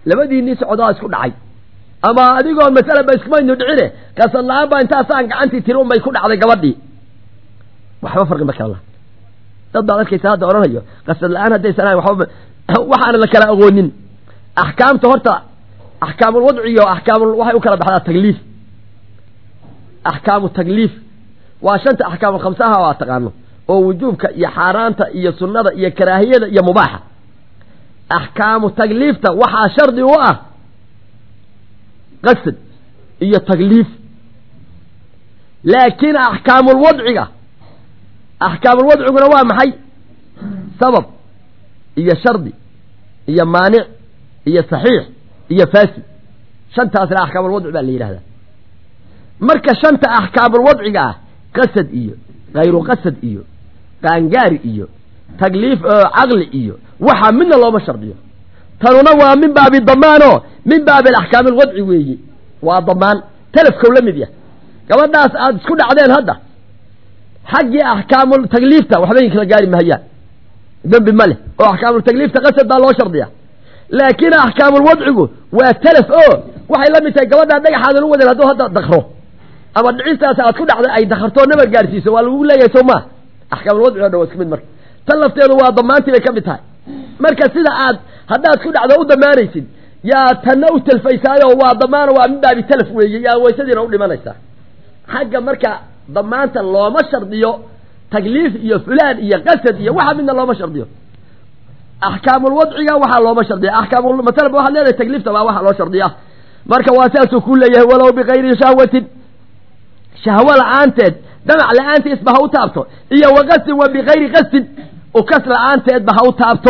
labadiinii socdaa isku dhacay ama adigoon masalaba iskumaynu dhicine qasad la-aan baa intaasaan gacantii tiri unbay ku dhacday gabadhii waxba farqi ma kala laha dad baad arkaysa hadda odhanayo qasad la-aan haddaysan ahayn waxba waxaana la kala aqoonin axkaamta horta axkaamulwadci iyo axkaamul waxay u kala baxdaa tagliif axkaamu tagliif waa shanta axkaamul khamsaha waa taqaano oo wujuubka iyo xaaraanta iyo sunnada iyo karaahiyada iyo mubaaxa axkaamu tagliifta waxaa shardi u ah qasad iyo tagliif laakiin axkaamulwadciga axkaamulwadciguna waa maxay sabab iyo shardi iyo maanic iyo saxiix iyo faasid shantaasna axkaamulwadci baa la yidhahdaa marka shanta axkaamulwadciga ah qasad iyo hayru qasad iyo qaangaari iyo tagliif caqli iyo waxaa midna looma shardiyo tanuna waa min baabi damaanoo min baabi alaxkaami alwadci weeye waa damaan telefkow la mid yah gabadhaas aada isku dhacdeen hadda xaggii axkaamul tagliifta waxbay kala gaari mahayaan dembi ma leh oo axkaamultagliifta qasad baa loo shardiya laakiin axkaamulwadcigu waa telef o waxay la mid tahay gabadhaa dhagaxaadan u wadeen hadduu hadda dakro ama dhicistaas aad ku dhacday ay dakartoo nabar gaarsiiso waa lagu leeyahay soo maa axkaamulwadci o dhan waa isku mid marka tan lafteedu waa damaantii bay ka mid tahay marka sida aad haddaad ku dhacdo u damaanaysid yaa tanna u telfaysaayo waa damaano waa min baabi telef weeye yaa waysadiina u dhimanaysaa xagga marka damaanta looma shardiyo tagliif iyo fulaan iyo qasad iyo waxa midna looma shardiyo axkaamulwadciga waxaa looma shardiya axkaamul masalaba waxaad leedahay tagliifta baa waxaa loo shardiya marka waa saasuu ku leeyahay walow bikayri shahwatin shahwo la-aanteed damac la-aantiisba ha u taabto iyo wa qasdin wa bikayri qasdin ukas la-aanteedba ha u taabto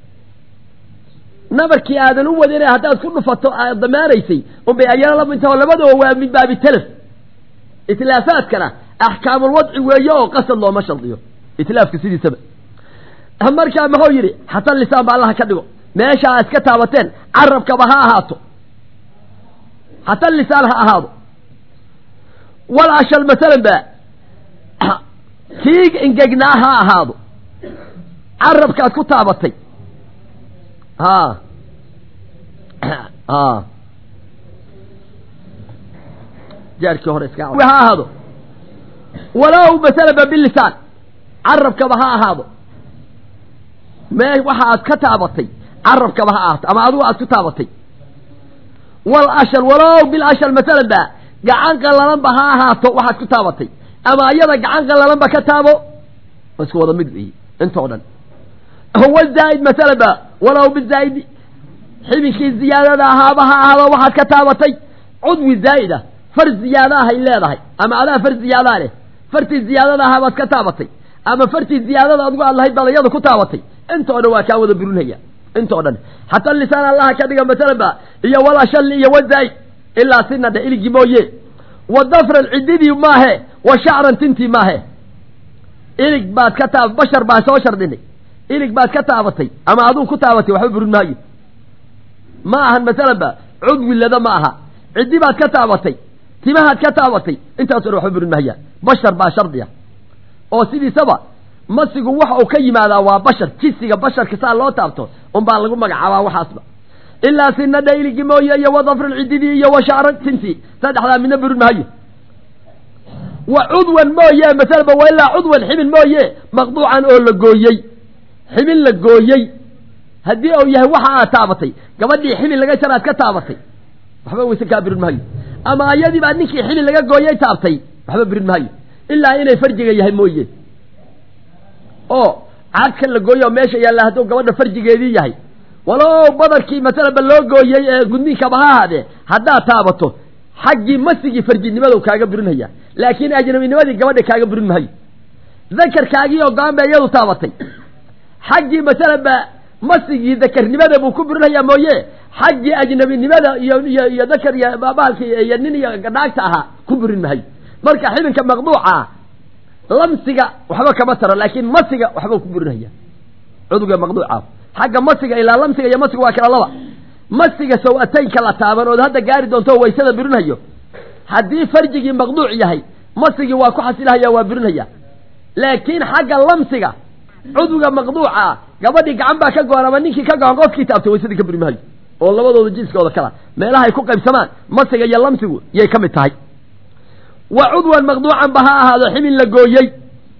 nabarkii aadan u wadin haddaad ku dhufato aad damaanaysay unbay ayana la midtaho labadaba waa min baabi telef itlaafaadkana axkaamulwadci weeye oo qasad looma shardiyo itlaafka sidiisaba markaa muxuu yidhi xata lisaan ba allaha ka dhigo meesha aa iska taabateen carabkaba ha ahaato xata lisaan ha ahaado wal ashal masalan ba kii engegnaa ha ahaado carabkaad ku taabatay ha ha jaarkii hore iska ha ahaado walow masalaba bilisaan carabkaba ha ahaado me waxa aad ka taabatay carabkaba ha ahaato ama adigu aad ku taabatay wal ashal walow bil ashal masalan ba gacan qallalanba ha ahaato waxaad ku taabatay ama ayada gacan qallalanba ka taabo waa isku wada mid weeye intoo dhan huwa zaa'id masalan ba walow bizaa'idi xibinkii ziyaadada ahaaba ha ahaado waxaad ka taabatay cudwi zaa'ida far ziyaada ahay leedahay ama adaa far ziyaadaa leh fartii ziyaadada ahaa baad ka taabatay ama fartii ziyaadada adigu aad lahayd baad iyada ku taabatay intoo dhan waa kaa wada burinhaya intoo dhan xataa lisaan allaha ka dhiga masalan ba iyo wala shalli iyo wazaa'id ilaa sina dhe iligii mooye wa dafran ciddidii maahe wa shacran tintii maahe ilig baad ka taab bashar baa soo shardinay ilig baad ka taabatay ama aduu ku taabatay waxba burin maayo ma ahan masalan ba cudwi lada ma aha ciddi baad ka taabatay timahaad ka taabatay intaaso dhan waxba burin mahayaan bashar baa shardiya oo sidiisaba masigu waxa uu ka yimaadaa waa bashar jisiga basharka saa loo taabto unbaa lagu magacaabaa waxaasba ilaa sinadha iligii mooye iyo wa dafran ciddidii iyo wa shacran tintii saddexdaa midna burin mahayo wa cudwan mooye masalaba wa ilaa cudwan xibin mooye maqduucan oo la gooyey xibin la gooyey haddii uu yahay waxa aad taabatay gabadhii xibin laga jaraad ka taabatay waxba wayse kaa burin mahayo ama ayadii baa ninkii xibin laga gooyey taabtay waxba burin mahayo ilaa inay farjiga yahay mooye oo cadkan la gooyo oo meesha yaalla hadduu gabadha farjigeedii yahay walow badarkii masalaba loo gooyey ee gudniinkaba ha ahaadee haddaad taabato xaggii masigii farjinimadu kaaga burinhaya laakiin ajnabinimadii gabadha kaaga burin mahayo dakarkaagii oo go-aan ba iyadu taabatay xaggii masalaba masigii dakarnimada buu ku burinhayaa mooye xaggii ajnabinimada iyo iyo iyo dakar iyo baalki iyo nin iyo naagta ahaa ku burin mahayo marka xibinka maqduuca lamsiga waxba kama taro laakiin masiga waxba ku burinhaya cudugga maqduuca xagga masiga ilaa lamsiga iyo masiga waa kala laba masiga saw-ataynka la taaban ood hadda gaari doonto waysada burinhayo haddii farjigii maqduuc yahay masigii waa ku xasilahaya waa burinhaya laakiin xagga lamsiga cudwiga maqduuca gabadhii gacan baa ka go-an ama ninkii ka go-an qofkii taabtay waysadii ka buri maayo oo labadooda jinskooda kala meelahay ku qaybsamaan masiga iyo lamsigu yay ka mid tahay wa cudwan maqduucan ba ha ahaado xibin la gooyey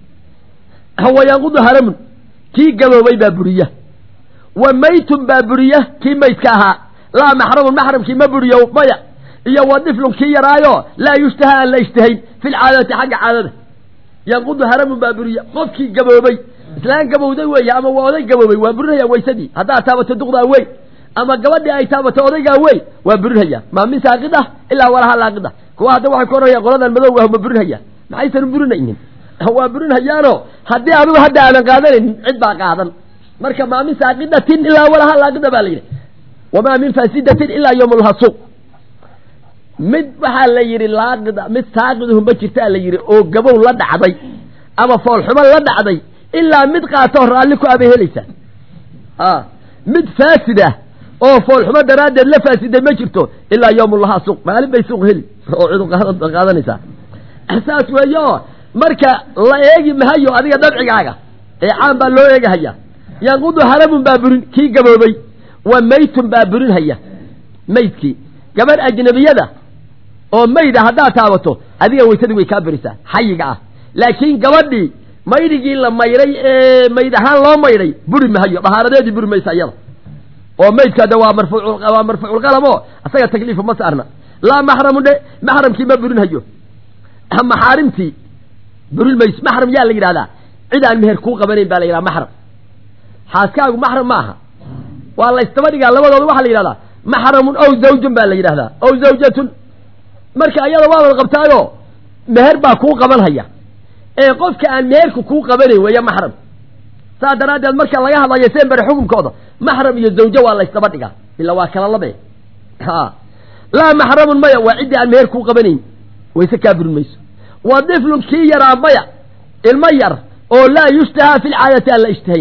wayanqudu haramun kii gaboobay baa buriya wa maytun baa buriya kii maydka ahaa laa maxramun maxramkii ma buriyo maya iyo wa diflun kii yaraayo laa yushtaha aan la ishtahayn fi lcaadati xagga caadada yanqudu haramun baa buriya qofkii gaboobay islaan gabowday weeye ama waa oday gaboobay waa burinaya waysadii haddaad taabato duqdaa wey ama gabadhii ay taabato odaygaa wey waa burinhaya maa min saaqid ah ilaa walaha laaqid ah kuwa hadda waxay ku oranayaan qoladan madowga ah ma burinhaya maxaysan burinaynin waa burinhayaano haddii adigu hadda aadan qaadanaynin cid baa qaadan marka maa min saaqidatin ilaa walaha laaqida baa la yidhi wamaa min faasidatin ilaa yowmulaha suuq mid waxaa la yidhi laaqida mid saaqiduhu ma jirtaa la yidhi oo gabow la dhacday ama foolxumo la dhacday ilaa mid qaatoo raalli ku abay helaysaa a mid faasid ah oo foolxumo daraaddeed la faasiday ma jirto ilaa yowmulaha suuq maalin bay suuq heli oo cidu qaadanaysaa saas weeye oo marka la eegi mahayo adiga dabcigaaga ee caan baa loo eegahaya yanqudu haramun baa burin kii gaboobay wa maytun baa burinhaya maydkii gabadh ajnabiyada oo mayda haddaad taabato adiga waysadii way kaa berisaa xayiga ah laakiin gabadhii maydhigii la maydhay ee mayd ahaan loo maydhay buri mahayo dahaaradeedii buri maysa iyada oo maydka de waa marfuucwaa marfuuculqalam oo isaga takliifu ma saarna laa maxramun dhe maxramkii ma burinhayo maxaarimtii burin mayso maxram yaa la yidhahdaa cid aan meher kuu qabanayn baa la yidhaha maxram xaaskaagu maxram ma aha waa la ystaba dhigaa labadooda waxaa la yidhahdaa maxramun ow zawjun baa la yidhahdaa ow zawjatun marka ayada waa wada qabtaayo meher baa kuu qaban haya ee qofka aan meherka kuu qabanayn weeye maxram saa daraaddeed marka laga hadlayo seen bere xukunkooda maxram iyo zawjo waa la ystaba dhigaa ila waa kala labe ha laa maxramun maya waa ciddii aan meher kuu qabanayn wayse kaa burin mayso wa diflun kii yaraa maya ilmo yar oo laa yushtahaa fi lcaadati aan la ishtahayn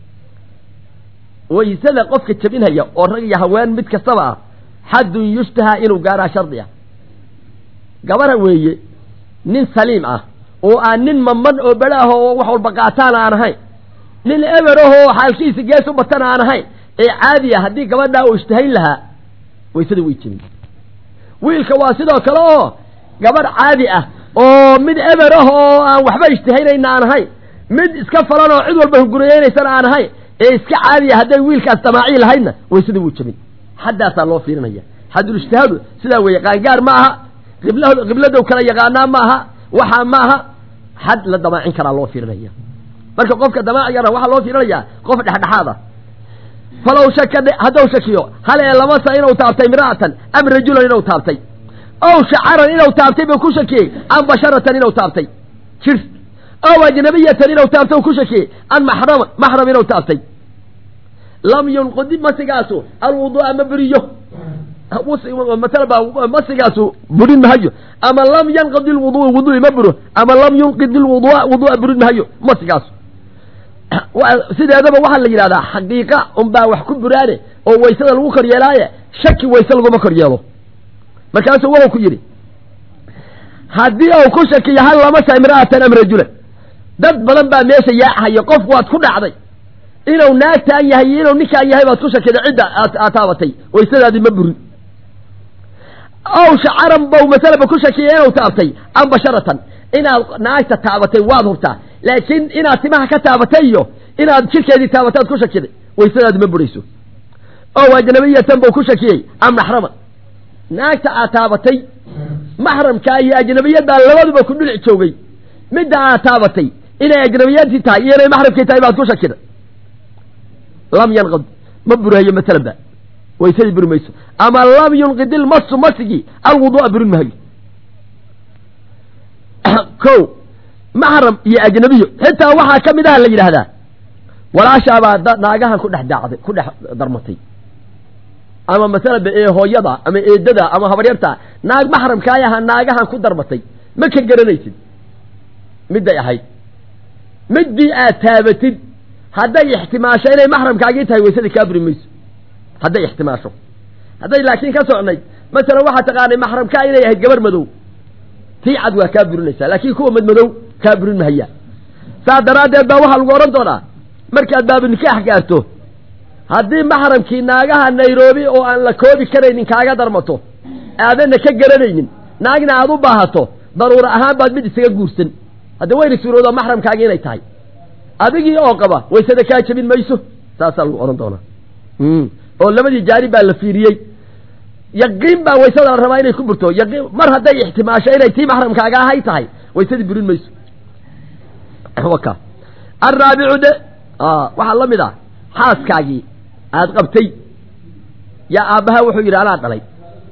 waysada qofka jabinhaya oo rag iyo haween mid kastaba ah xaddun yushtahaa inuu gaaraa shardi ah gabara weeye nin saliim ah oo aan nin maman oo bere ah oo wax walba qaataan aan ahayn nin eber ah oo xaalkiisa gees u batan aan ahayn ee caadi ah haddii gabadhaa uu ishtahayn lahaa waysada way jebin wiilka waa sidoo kale oo gabadh caadi ah oo mid eber ah oo aan waxba ishtahaynayna aan ahayn mid iska falan oo cid walba hunguriyeynaysan aan ahayn ee iska caadiya hadday wiilkaas damaaci lahaydna waysada wuu jebin xaddaasaa loo fiirinaya xaddul ijtihaadu sidaa weeye qaangaar ma aha qibla qibladow kala yaqaanaa ma aha waxaa ma aha xad la damaacin karaa loo fiirinaya marka qofka damaacigana waxaa loo fiirinayaa qof dhexdhexaad ah falow shaka haddou shakiyo hal ee lamasa inuu taabtay mira'atan am rajulan inuu taabtay ow shacaran inuu taabtay buu ku shakiyey am basharatan inuu taabtay jir ow ajnabiyatan inuu taabtay ku shakiyey an maxraman maxram inuu taabtay lam yunqudi masigaasu alwuduu'a ma buriyo masalaba masigaasu burin mahayo ama lam yanqidi lwuduua wuduui ma buro ama lam yunqidi lwudua wuduua burin mahayo masigaasu sideedaba waxaa la yidhahdaa xaqiiqa unbaa wax ku buraane oo waysada lagu kor yeelaaye shaki wayse laguma kor yeelo markaasuu wuxuu ku yidhi haddii uu ku shakiyo hal lama sa imra'atan am rajulan dad badan baa meesha yaacahayo qof waad ku dhacday inuu naagtaan yahay iyo inuu ninkaan yahay baad ku shakiday cidda aad taabatay waysadaadii ma burin ow shacaran bow masalaba ku shakiyay inuu taabtay am basharatan inaad naagta taabatay waad hubtaa laakiin inaad timaha ka taabatay iyo inaad jirkeedii taabataad ku shakiday waysadaadi ma burayso ow ajnabiyatan buu ku shakiyey am maxraman naagta aad taabatay maxramkaa iyo ajnabiyaddaa labaduba ku dhinac joogay midda aad taabatay inay ajnabiyadii tahay iyo inay maxramkii tahay baad ku shakiday lam yanqid ma burahayo masalan ba waysadii buri mayso ama lam yunqid ilmasu masigii alwuduu'a burin mahayo ko maxram iyo ajnabiyo xitaa waxaa ka mid aha la yidhaahdaa walaashaabaa naagahan ku dhex daacday ku dhex darmatay ama masalaba ee hooyada ama eedada ama habaryarta naag maxramkaay ahaa naagahan ku darmatay ma ka garanaysid midday ahayd middii aad taabatid hadday ixtimaasho inay maxramkaagii tahay waysadii kaa buri mayso hadday ixtimaasho hadday laakiin ka socnayd masalan waxaa taqaanay maxramkaa inay ahayd gabar madow tii cad waa kaa burinaysaa laakiin kuwa madmadow kaa burin mahaya saas daraaddeed baa waxaa lagu odhan doonaa markaad baabu nikaax gaarto haddii maxramkii naagaha nairobi oo aan la koobi karaynin kaaga darmato aadanna ka garanaynin naagna aad u baahato daruura ahaan baad mid isaga guursan hadda wayna suuroodaa maxramkaagi inay tahay adigii oo qaba waysada kaa jebin mayso saasaa lagu odhan doonaa oo labadii jaanib baa la fiiriyey yaqiin baa waysada la rabaa inay ku burto yaqiin mar hadday ixtimaasho inay tii maxramkaaga ahay tahay waysadii burin mayso waka alraabicu de waxaa la mid ah xaaskaagii aad qabtay yaa aabbaha wuxuu yidhi anaa dhalay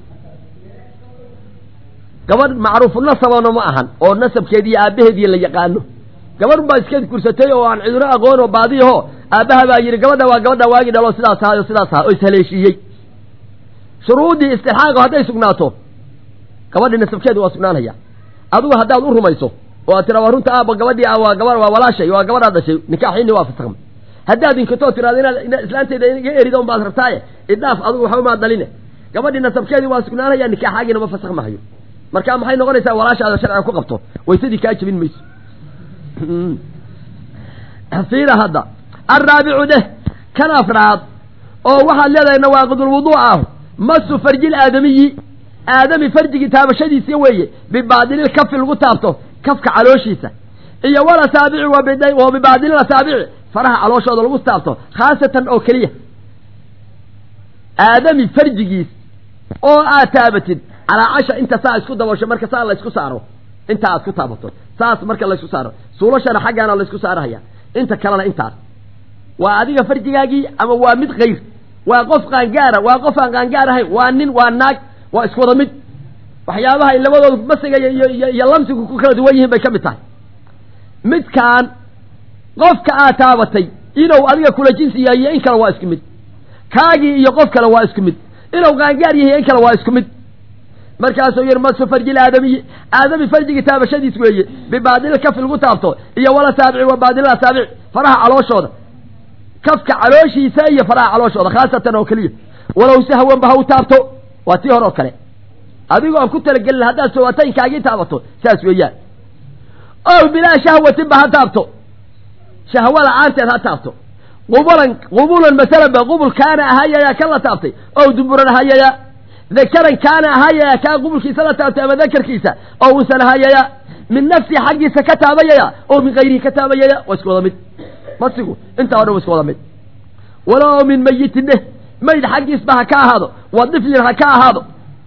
gabadh macruufu nasabana ma ahan oo nasabkeediiyo aabbaheediiyo la yaqaano gabadh baa iska gursatay oo aan ciduna aqoon oo baadiyaho aabbaha baa yidhi gabadha waa gabadha waagii dhalo sidaas ahayo sidaas aha oo ishaleeshiiyey shuruuddii istixaaqo hadday sugnaato gabadhi nasabkeedu waa sugnaanaya adigu haddaad u rumayso oo aad tira waa runta aabba gabadhii waa gaba waa walaashay waa gabadhaad dhashay nikaaxiini waa fasakmay haddaad inkatoo tiraado inaad islaanteeda iga erida un baad rabtaaye idhaaf adigu waxba maad dhaline gabadhii nasabkeedii waa sugnaanaya nikaaxaagiina ma fasakh mahayo marka maxay noqonaysaa walaashaada sharciga ku qabto waysadii kaa jebin mayso fiira hadda alraabicu deh kan afraad oo waxaad leedahay nawaaqidulwudu ah masu farjil aadamiyi aadami farjigii taabashadiisa weeye bibaadilil kafi lagu taabto kafka calooshiisa iyo walasaabici wa bibaadilil asaabici faraha calooshooda lagu taabto khaasatan oo keliya aadami farjigiis oo aad taabatid calaa casha inta saa isku dabasho marka saa laysku saaro inta aad ku taabato saas marka laysku saaro suulashana xaggaana laysku saarahaya inta kalena intaas waa adiga farjigaagii ama waa mid kayr waa qof qaangaara waa qof aan qaangaar ahayn waa nin waa naag waa isku wada mid waxyaabaha ay labadooda masiga iyo iyo lamsigu ku kala duwan yihiin bay ka mid tahay midkaan qofka aad taabatay inuu adiga kula jinsi yahay iyo in kale waa isku mid kaagii iyo qof kale waa isku mid inuu qaangaar yahay in kale waa isku mid markaasuu yihi masu farjil aadamiyi aadami farjigii taabashadiis weeye bibaadil kafi lagu taabto iyo wala saabici wa baadil asaabici faraha calooshooda kafka calooshiisa iyo faraha calooshooda khaasatan oo keliya walow sahwanba ha u taabto waa tii hore oo kale adigoo aan ku talagelin haddaad sawataynkaagii taabato saas weeyaan ow bilaa shahwatinba ha taabto shahwo la-aanteed ha taabto qubulan qubulan masalanba qubul kaana ahayayaa kan la taabtay ow dumburan ahayayaa dakaran kaana ahaayaya kaa qubulkiisa la taabtay ama dakarkiisa oo uusan ahaayaya min nafsi xaggiisa ka taabayaya oo min kayrihi ka taabayaya waa isku wada mid masigu intaa o dhan wa isku wada mid walow min mayitin dheh mayd xaggiisba ha ka ahaado wa diflin ha ka ahaado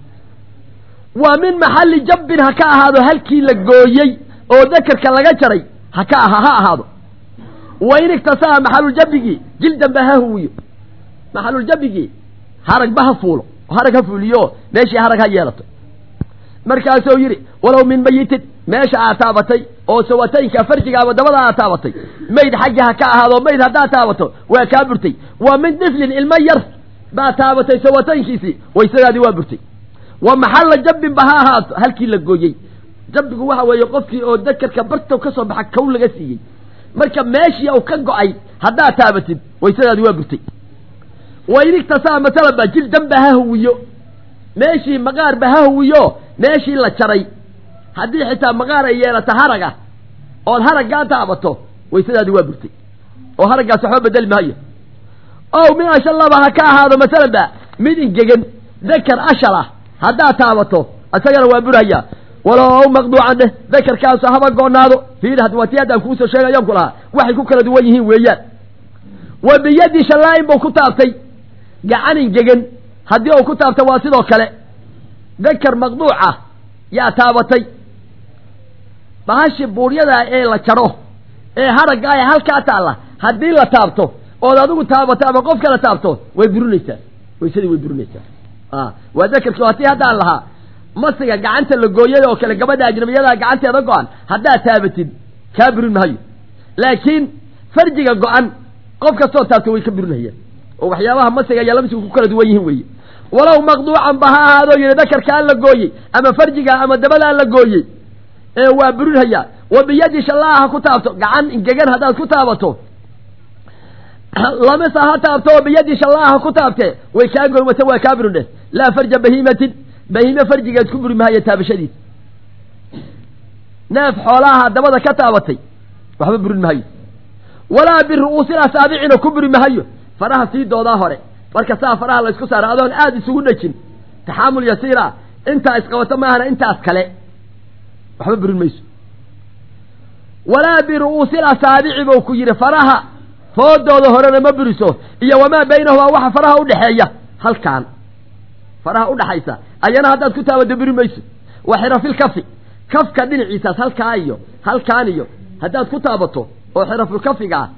wa min maxalli jabbin ha ka ahaado halkii la gooyey oo dakarka laga jaray ha ka aha ha ahaado wa in igtasaa maxaluljabigii jildanba ha huwiyo maxaluljabigii haragba ha fuulo harag ha fuuliyo meeshii harag ha yeelato markaasuu yidhi walow min mayitin meesha aad taabatay oo sawataynka farjiga ama dabada aad taabatay mayd xaggi ha ka ahaado mayd haddaad taabato waa kaa burtay wa min diflin ilmo yar baad taabatay sawataynkiisii waysadaadii waa burtay wa maxalla jabbinba ha ahaato halkii la gooyey jabbigu waxa weeye qofkii oo dakarka bartow ka soo baxa kow laga siiyey marka meeshii uu ka go-ay haddaad taabatid waysadaadii waa burtay waynigtasaa masalanba jildanba ha huwiyo meeshii maqaarba ha huwiyo meeshii la jaray haddii xitaa maqaar ay yeelato harag ah ood haraggaa taabato waysadaadii waa burtay oo haraggaas waxba bedeli maayo ow min ashallaba ha ka ahaado masalanba mid ingegan dakar ashal ah haddaad taabato isagana waa burhayaa walow maqduucan dheh dakarkaasu haba goonaado fiiri waati haddaan kuusoo sheegayan ku lahaa waxay ku kala duwan yihiin weeyaan wa biyadi shallaa-in buu ku taabtay gacan ingegan haddii uu ku taabta waa sidoo kale dakar maqduuca yaa taabatay bahashi buuryadaa ee la jaro ee haragga ee halkaa taalla haddii la taabto ood adigu taabato ama qof kala taabto way burinaysaa waysadii way burinaysaa waa dakarkii hatii haddaan lahaa masiga gacanta la gooyay oo kale gabadha ajnabiyadaa gacanteeda go-an haddaad taabatid kaa burin mahayo laakiin farjiga go-an qof kastoo taabto way ka burinayaan oo waxyaabaha masiga iyo lamsigu ku kala duwan yihiin weeye walow maqduucan ba ha ahaadoo yihi dakarkaa la gooyey ama farjiga ama dabadaa la gooyey ee waa burinhayaa wa biyadi shallaa ha ku taabto gacan ingegan haddaad ku taabato lamisa ha taabto oo biyadi shallaa ha ku taabtee way kaa goymata waa kaa burin dheh laa farja bahiimatin bahiime farjigeed ku buri mahaya taabashadiis neef xoolaha dabada ka taabatay waxba burin mahayo walaa biru'uusil asaabicina ku buri mahayo faraha sii doodaa hore marka saa faraha la isku saara adoon aada isugu dhejin taxaamul yasiira intaa isqabato maahana intaas kale waxba burin mayso walaa biru'uusil asaabici buu ku yidhi faraha foodooda horena ma buriso iyo wamaa baynahumaa waxa faraha udhexeeya halkaan faraha udhaxaysa ayana haddaad ku taabado buri mayso wa xirafilkafi kafka dhinaciisaas halkaa iyo halkaan iyo haddaad ku taabato oo xirafulkafiga ah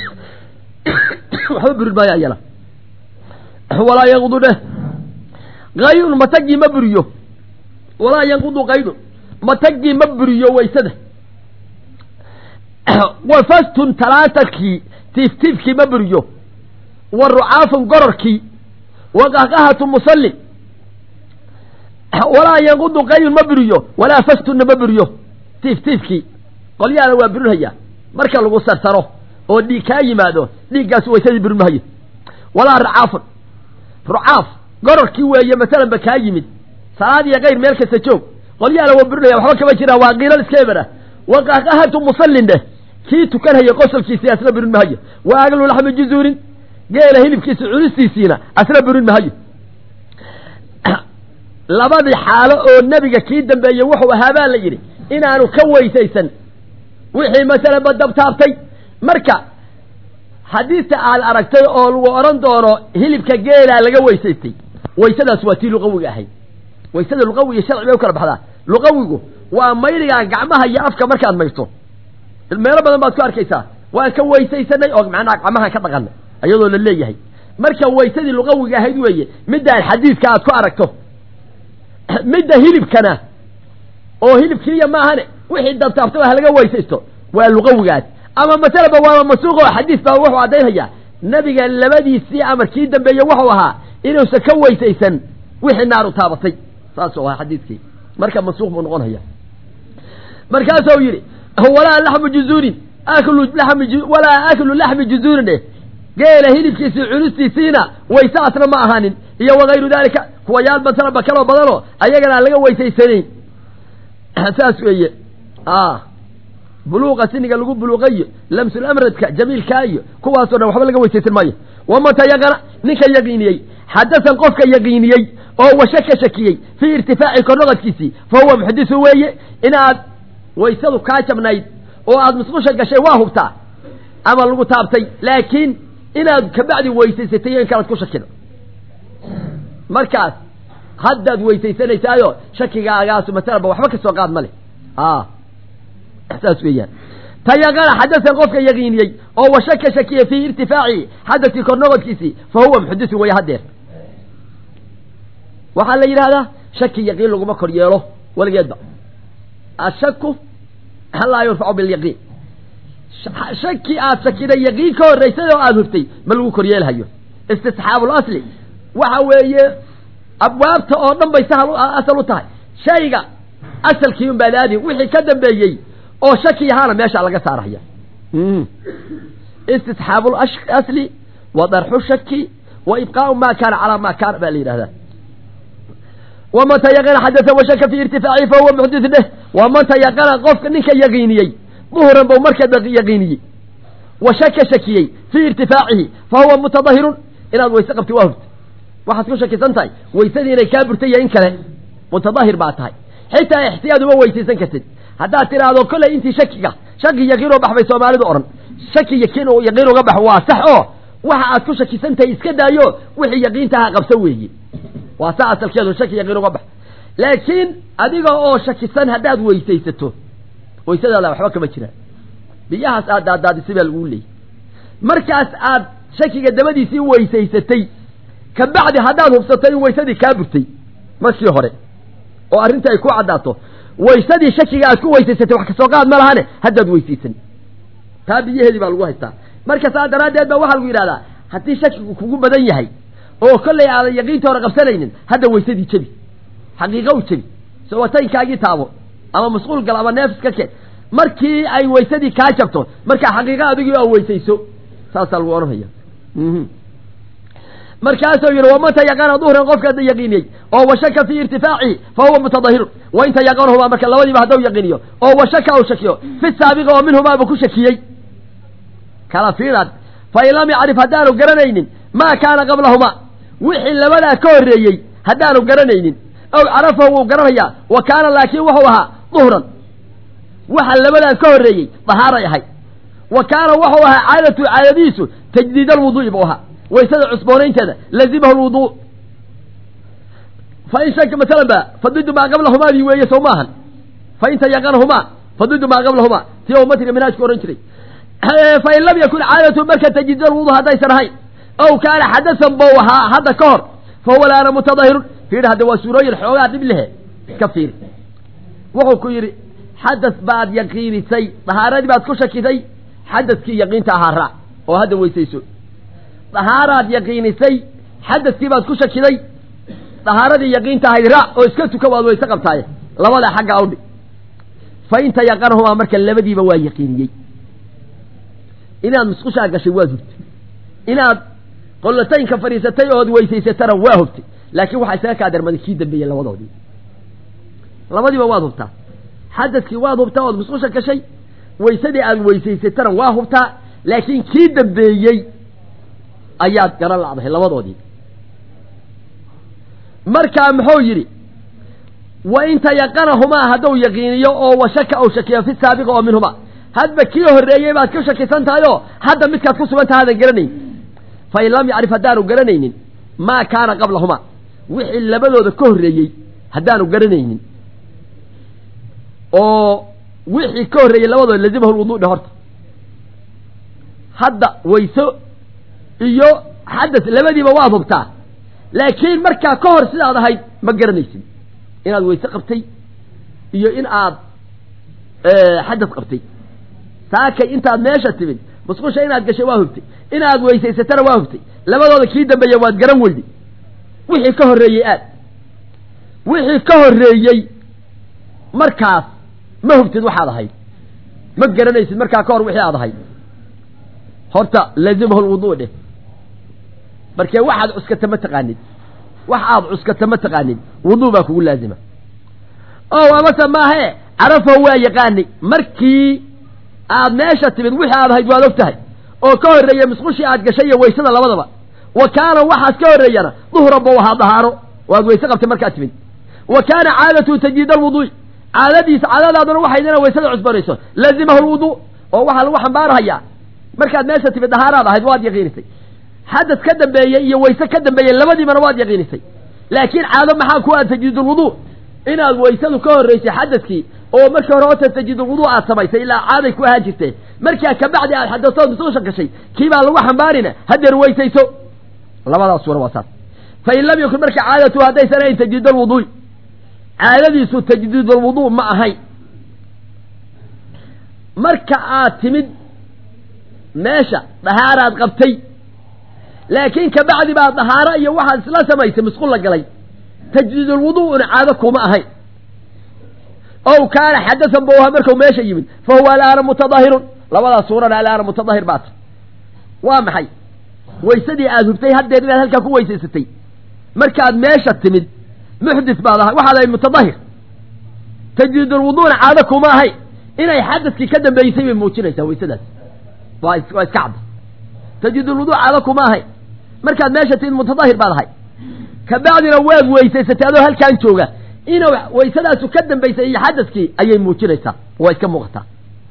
waxba burin maayo ayana walaa yanqudu dheh kaydun matagii ma buriyo walaa yanqudu kaydun matagii ma buriyo waysada wa fastun talaatarkii tiiftiifkii ma buriyo wa rucaafun gororkii wa qahqahatu musallin walaa yanqudu qaydun ma buriyo walaa fastunna ma buriyo tiiftiifkii qolyaana waa burinhayaa marka lagu sarsaro oo dhiig kaa yimaado dhiiggaas waysadii burin mahayo walaa rucaafun rucaaf gororkii weeye masalanba kaa yimid salaad iyo kayr meel kasta joog qolyaana waa burinaya waxba kama jiraan waa qiilal iska ebera wa qahqahatu musallin dheh kii tukanhaya qosolkiisii asna burin mahayo wa aglu laxmi juzuurin geela hilibkiisa cunistiisiina asna burin mahayo labadii xaalo oo nebiga kii dambeeyey wuxuu ahaa baa la yidhi inaanu ka weysaysan wixii masalanba dabtaabtay marka xadiista aad aragtay oo lagu odhan doono hilibka geelaa laga weysaystay waysadaas waa tii luqawiga ahayd waysada luqawi iyo sharci bay u kala baxdaa luqawigu waa mayligaa gacmaha iyo afka markaad mayrto meelo badan baad ku arkaysaa waan ka weysaysanay oo macnaha gacmahaan ka dhaqanay iyadoo la leeyahay marka waysadii luqawiga ahayd weeye middaan xadiidka aad ku aragto midda hilibkana oo hilibkiiya maahane wixii dabtaabtaba ha laga weysaysto waa luqawigaas ama masalaba waaba masuuq oo xadiis baa wuxuu caddaynhayaa nabiga labadiisii amar kii dambeeye wuxuu ahaa inuusan ka weysaysan wixii naaru taabatay saasuu ahaa xadiidkii marka masuuq buu noqonhaya markaasuu yidhi walaa laxmu juzuurin aklu lami walaa aklu laxmi juzuurin eh geela hilibkiisii cunistiisiina waysaasna ma ahaanin iyo wakayru daalika kuwa yaal masalaba kaloo badanoo ayagana aan laga weysaysanayn saas weeye buluuqa siniga lagu buluuqayo lamsulamradka jamiilkaa iyo kuwaasoo dhan waxba laga weysaysan maayo wamata yaqana ninka yaqiiniyey xadasan qofka yaqiiniyey oo washaka shakiyey fii irtifaaci kornoqadkiisii fa huwa muxdisu weeye inaad waysadu kaa jabnayd oo aada musqusha gashay waa hubtaa ama lagu taabtay laakiin inaad kabacdi weysaysatay iyo in kalaad ku shakido markaas haddaad weysaysanaysaayoo shakigaagaasu masalaba waxba ka soo qaad ma leh saas weeyaan tayaqana xadasan qofka yaqiiniyey oo washaka shakiyey fii irtifaaci xadadkii kornoqodkiisii fa huwa muxdisun weeye haddeer waxaa la yidhahdaa shaki yaqiin laguma kor yeelo weligeedba ashaku laa yurfacu bilyaqiin shaki aad shakiday yaqiin ka horraysay oo aada hurtay ma lagu kor yeelhayo istisxaabul asli waxa weeye abwaabta oo dhan bay sahal asal u tahay shayga asalkii un baad aadi wixii ka dambeeyey oo shaki ahaana meesha laga saaraya istisxaabu asli wa darxu shaki wa ibqaau ma kaana calaa ma kaana baa la yidhahdaa waman tayaqana xadasa washaka fii irtifaacihi fa huwa muxdis dheh waman tayaqana qofka ninka yaqiiniyey duhran bau markaa yaqiiniyey washaka shakiyey fii irtifaacihi fa huwa mutadahirun inaad wayse qabti waa hurta waxaad ku shakisan tahay waysadii inay kaa burtay iyo in kale mutadahir baa tahay xitaa ixtiyaad uma weysaysan kartid haddaad tidhaahdo kolley intii shakiga shaki yaqiin oo bax bay soomaalidu odhan shaki yakiin yaqiin uga bax waa sax oo waxa aad ku shakisan tahay iska daayo wixii yaqiintaha qabsa weeye waa saa asalkeedu shaki yaqiin uga bax laakiin adiga oo shakisan haddaad weysaysato waysadaada waxba kama jiraan biyahaas aad daadaadisay baa laguu leeyay markaas aad shakiga dabadiisii weysaysatay kabacdi haddaad hubsatay in waysadii kaa burtay markii hore oo arrinta ay ku caddaato waysadii shakiga aad ku weysaysatay wax kasoo qaad ma lahane haddaad weysaysan taa biyaheedii baa lagu haystaa marka saa daraaddeed baa waxaa lagu yidhahdaa haddii shakigu kugu badan yahay oo kollay aadan yaqiinta hore qabsanaynin hadda waysadii jebi xaqiiqa u jebi sowataynkaagii taabo ama masquul gal ama neefis ka keen markii ay waysadii kaa jabto markaa xaqiiqa adigii aa weysayso saasaa lagu odhanaya markaasuu yidhi waman tayaqana duhran qofka yaqiiniyey oo washaka fii irtifaacihi fa huwa mutadahirun wain tayaqanahumaa marka labadiiba haddau yaqiiniyo oo washaka u shakiyo fi saabiqi oo minhumaaba ku shakiyey kala fiiraad fain lam yacrif haddaanu garanaynin maa kaana qablahumaa wixii labadaa ka horreeyey haddaanu garanaynin ow carafahu wuu garanayaa wa kaana laakiin wuxuu ahaa duhran waxa labadaa ka horreeyey dahaaray ahay wa kaana wuxuu ahaa caadatu caadadiisu tajdiid alwuduu'i buu ahaa waysada cusboonaynteeda lazimahu lwuduu fain shaka masalan ba fadidu maa qablahumaadii weeye sow maahan fain tayaqanahumaa fadidu maa qablahumaa tii oo matiga minaajku ohan jiray fain lam yakun caadatu marka tajdiid alwuduu haddaysan ahayn ow kaana xadasan bou ahaa hadda ka hor fa huwa laana mutadahirun fiir hadda waa suurooyin xoogaa dhib lehe iska fiiri wuxuu ku yidhi xadas baad yaqiinisay dahaaradii baad ku shakisay xadaskii yaqiinta ahaa raac oo hadda weysayso dahaaraad yaqiinisay xadaskii baad ku shakiday dahaaradii yaqiinta ahayd raac oo iska tuka waad weyse qabtaaye labadaa xagga awdhi fa in tayaqanahumaa marka labadiiba waa yaqiiniyey inaad musqushaa gashay waad hurtay inaad qollataynka fadhiisatay ood weysaysatana waa hubtay laakiin waxaa isaga kaa darmaday kii dambeeyey labadoodii labadiiba waad hubtaa xadadkii waad hubtaa ood musqusha gashay weysadii aad weysaysatana waa hubtaa laakiin kii dambeeyey ayaad garan lacdahay labadoodii markaa muxuu yidhi wa in tayaqanahumaa hadduu yaqiiniyo oo washaka ou shakiyo fi saabiqa oo minhumaa hadba kii horreeyey baad ka shakisan tahay oo hadda midkaad ku sugan taha hadan garanayn fa in lam yacrif haddaanu garanaynin maa kaana qablahumaa wixii labadooda ka horreeyey haddaanu garanaynin oo wixii ka horreeyey labadooda lazimahu lwuduu dhe horta hadda wayso iyo xadas labadiiba waad hubtaa laakiin markaa ka hor sidaad ahayd ma garanaysid inaad wayse qabtay iyo in aad xadas qabtay saakay intaad meesha timid musqusha inaad gashay waa hubtay inaad weysaysatana waa hubtay labadooda kii dambeeya waad garan weyday wixii ka horreeyey aad wixii ka horreeyey markaas ma hubtid waxaad ahayd ma garanaysid markaa ka hor wixii aad ahayd horta laazimahu lwuduu dheh markee waxaad cuskata ma taqaanid wax aad cuskata ma taqaanid wuduu baa kugu laazima o amase maahe carafahu waa yaqaanay markii aad meesha timid wixii aad ahayd waad og tahay oo ka horreeya musqushii aad gashay iyo waysada labadaba wa kaana waxaas ka horreeyana duhran bau ahaa dahaaro waad wayse qabtay markaad timid wa kaana caadatu tajdiid alwuduu'i caadadiisa caadadaaduna waxayd inaad waysada cusbanayso laazimahu lwuduu oo waxaa lagu xambaarahayaa markaad meesha timid dahaaraad ahayd waad yaqiinisay xadas ka dambeeyey iyo wayse ka dambeeyey labadiibana waad yaqiinisay laakiin caado maxaa ku aad tajdiidulwuduu inaad waysadu ka horraysay xadaskii oo markii hore ota tajdiidulwuduu aad samaysay ilaa caaday ku ahaan jirtee markaa kabacdi aad xadasood musuusha gashay kii baa lagu xambaarina hadeer weysayso labadaas suura waa saas fa in lam yakun marka caadatu haddaysan ahayn tajdiidalwuduu'i caadadiisu tajdiidulwuduu ma ahayn marka aad timid meesha dahaaraad qabtay laakiin kabacdi baa dahaaro iyo waxaad isla samaysay musqul la galay tajdiidulwuduu'una caado kuma ahayn ow kaana xadasan buu ahaa markuu meesha yimid fa huwa alaana mutadahirun labadaas suurana alaana mutadahir baata waa maxay waysadii aad hubtay haddeed inaad halkaa ku weysaysatay markaad meesha timid muxdis baad ahay waxaad ahayd mutadahir tajdiidulwuduuna caado kuma ahayn inay xadaskii ka dambeysay bay muujinaysaa waysadaas waa waa iska cadda tajdiidulwuduu caado kuma ahayn markaad meesha timid mutadahir baad ahay kabacdina waad weysaysatay adoo halkaan jooga inuu waysadaasu ka dambaysay iyo xadaskii ayay muujinaysaa waa iska muuqataa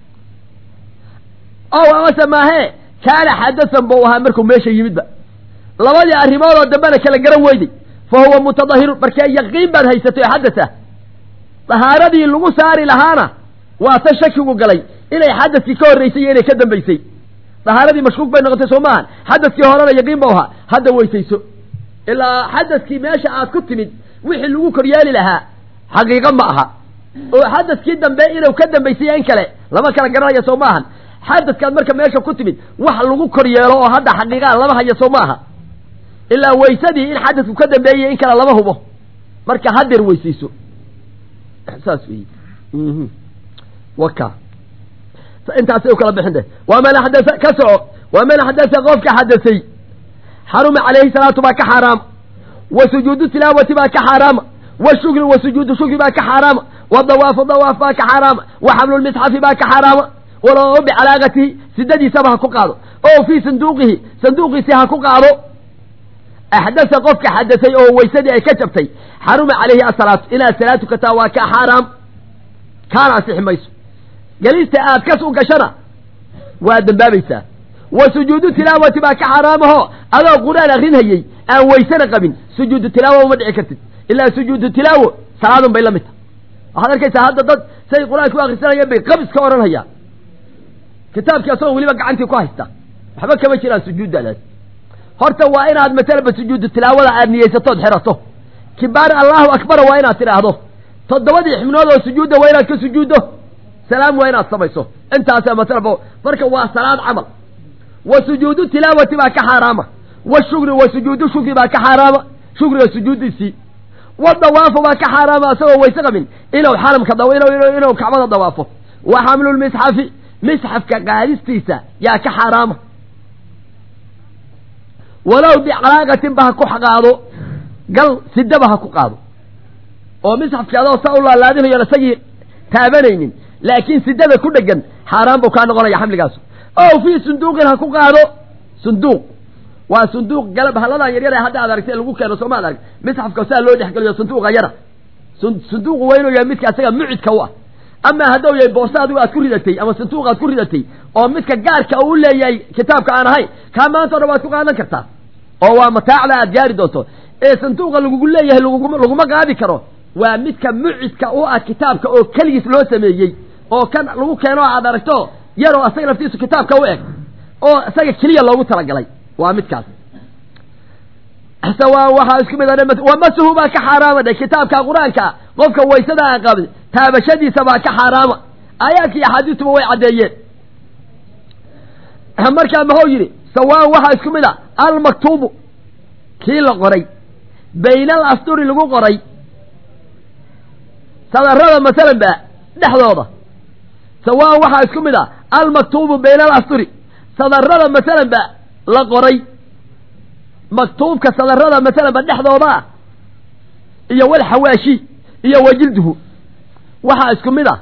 ow amase maahee kaana xadasan buu ahaa markuu meesha yimidba labadii arrimoodoo dambena kala garan weyday fa huwa mutadahirun markee yaqiin baad haysatay oo xadas ah dahaaradii lagu saari lahaana waa ta shakigu galay inay xadaskii ka horraysay iyo inay ka dambaysay dahaaradii mashkuuk bay noqotay soo maahan xadaskii horena yaqiin bau ahaa hadda weysayso ilaa xadaskii meesha aad ku timid wixii lagu koryeeli lahaa xaqiiqo ma aha oo xadaskii dambe inuu ka dambaysay in kale lama kala garanaya soo maahan xadaskaad marka meesha ku timid wax lagu kor yeelo oo hadda xaqiiqaa lama haya soo maaha ilaa waysadii in xadasku ka dambeeyay in kale lama hubo marka hadeer weysayso saas wey waka intaasay u kala bixin de waman axdaa ka soco waman axdasa qofka xadasay xaruma calayhi salaatu baa ka xaaraama wa sujuudu tilaawati baa ka xaaraama wa shukri wa sujuudu shukri baa ka xaaraama wa dawaafu dawaaf baa ka xaaraama wa xamlulmisxafi baa ka xaaraama walow bicalaaqatihi sidadiisaba ha ku qaado oo fii sanduuqihi sanduuqiisii ha ku qaado axdasa qofka xadasay oo weysadii ay ka jabtay xaruma calayhi asalaatu inaad salaad tukataa waa ka xaaraam kaana ansixi mayso gelista aad kas u gashana waa dembaabaysaa wa sujuudu tilaawati baa ka xaaraamaho adoo qur-aan akrinhayey aan weysana qabin sujuudu tilaawa uma dhici kartid ilaa sujuudu tilaawo salaadun bay la mid tahay waxaad arkaysaa hadda dad say qur-aanka u akrisanayeen bay qabis ka odhanhayaan kitaabkii asagoo weliba gacantii ku haysta waxba kama jiraan sujuuddaadaas horta waa inaad masalaba sujuudu tilaawada aad niyeysatood xirato kibaar allahu akbara waa inaad tidhaahdo toddobadii xibnood oo sujuudda waa inaad ka sujuuddo salaam waa inaad samayso intaasaa masalaba marka waa salaad camal wa sujuudu tilaawati baa ka xaaraama wa shukri wa sujuudu shukri baa ka xaaraama shukriga sujuuddiisii wa dawaafu baa ka xaaraama asagoo wayse qabin inuu xaramka inuu kacbada dawaafo wa xamlulmisxafi misxafka qaadistiisa yaa ka xaaraama walow bicalaaqatin ba ha ku qaado gal sidaba ha ku qaado oo misxafki adoo saa u laalaadinayo isagii taabanaynin laakiin sidada ku dhegan xaaraan buu kaa noqonaya xamligaasu ow fii sunduuqin ha ku qaado sunduuq waa sunduuq galab halladan yaryar ee hadda aad aragtay lagu keeno sooma ad arag misxafka saa loo dhexgeliyo sunduuqa yara sunduuqu waa inuu yahay midka asaga mucidka u ah ama hadduu yahay boorsa adigu aad ku ridatay ama sanduuq aad ku ridatay oo midka gaarka uu leeyahay kitaabka aan ahayn kaa maanta o dhan waad ku qaadan kartaa oo waa mataacda aad gaari doonto ee sanduuqa lagugu leeyahay laguma qaadi karo waa midka mucidka u ah kitaabka oo keligiis loo sameeyey oo kan lagu keeno aad aragto yaroo asaga laftiisu kitaabka u eg oo isaga keliya loogu talagalay waa midkaas sawaan waxaa isku mid wamasuhu baa ka xaaraama dhe kitaabka qur-aanka qofka waysada aan qabin taabashadiisa baa ka xaaraama aayaadka iyo axaadiistuba way caddeeyeen markaa maxuu yidhi sawaan waxaa isku mid a almaktuubu kii la qoray bayna al asturi lagu qoray sadarada masalan ba dhexdooda sawaan waxaa isku mid a almaktuubu bayna al asturi sadarada masalan ba la qoray maktuubka sadarada masalan ba dhexdooda ah iyo walxawaashi iyo wajilduhu waxaa isku mid ah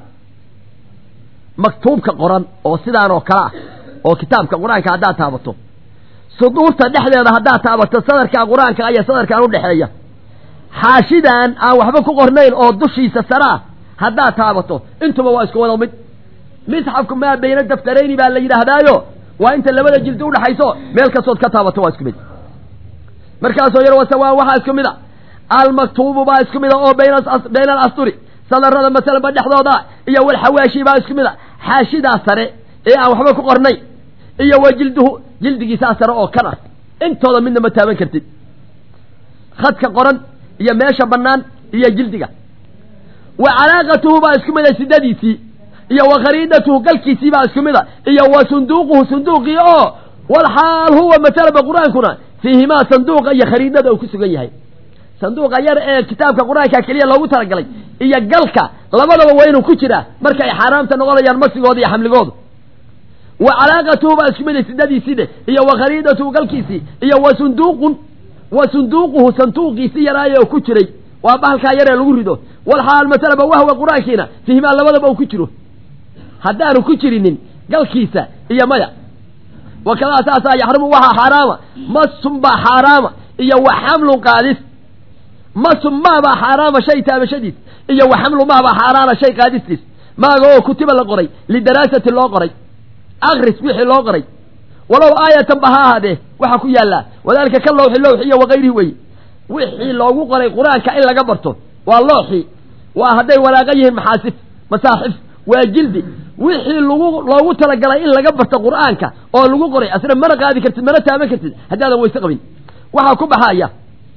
maktuubka qoran oo sidaan oo kale ah oo kitaabka qur-aanka haddaad taabato suduurta dhexdeeda haddaad taabato sadarkaa qur-aanka iyo sadarkaan udhexeeya xaashidan aan waxba ku qornayn oo dushiisa sare ah haddaad taabato intuba waa isku wada mid misxafku maa bayna daftarayni baa la yidhaahdaayo waa inta labada jildi udhaxayso meel kastood ka taabato waa isku mid markaasoo yar wasawaan waxaa isku mid a almaktuubu baa isku mid a oo bayna alasturi sadarada masalanba dhexdooda iyo walxawaashi baa isku mid a xaashidaa sare ee aan waxba ku qornay iyo wa jilduhu jildigiisaa sare oo kan ah intooda midna ma taaban kartid khadka qoran iyo meesha bannaan iyo jildiga wa calaaqatuhu baa isku mid a sidadiisii iyo wa khariidatuhu galkiisii baa isku mid a iyo wa sunduuquhu sunduuqii oo walxaal huwa masalaba qur-aankuna fiihimaa sanduuqa iyo khariidada uu ku sugan yahay sanduuqa yar ee kitaabka qur-aanka keliya loogu talagalay iyo galka labadaba waa inuu ku jiraa marka ay xaaraamta noqonayaan masigooda iyo xamligoodu wa calaaqatuhu baa isku mid sidadiisii dhe iyo wa khariidatuhu galkiisii iyo wa sunduuqun wa sunduuquhu sanduuqiisii yaraaye oo ku jiray waa bahalkaa yaree lagu rido walxaal masalaba wahwa qur-aankiina fiihimaa labadaba uu ku jiro haddaanu ku jirinin galkiisa iyo maya wakadaa saasaa yaxrumu waxaa xaaraama masun baa xaaraama iyo wa xamlun qaadis masun maabaa xaaraama shay taabashadiis iyo wa xamlu maabaa xaaraana shay qaadistiis maaga oo kutiba la qoray lidaraasati loo qoray akris wixii loo qoray walow aayatan ba ha ahaadee waxaa ku yaallaa wadaalika ka lowxi lowxi iyo wakayrihi weye wixii loogu qoray qur-aanka in laga barto waa looxi waa hadday walaaqa yihiin maxaasif masaaxif waa jildi wixii lagu loogu talagalay in laga barto qur-aanka oo lagu qoray asna mana qaadi kartid mana taaban kartid haddaadan wayse qabin waxaa ku baxaya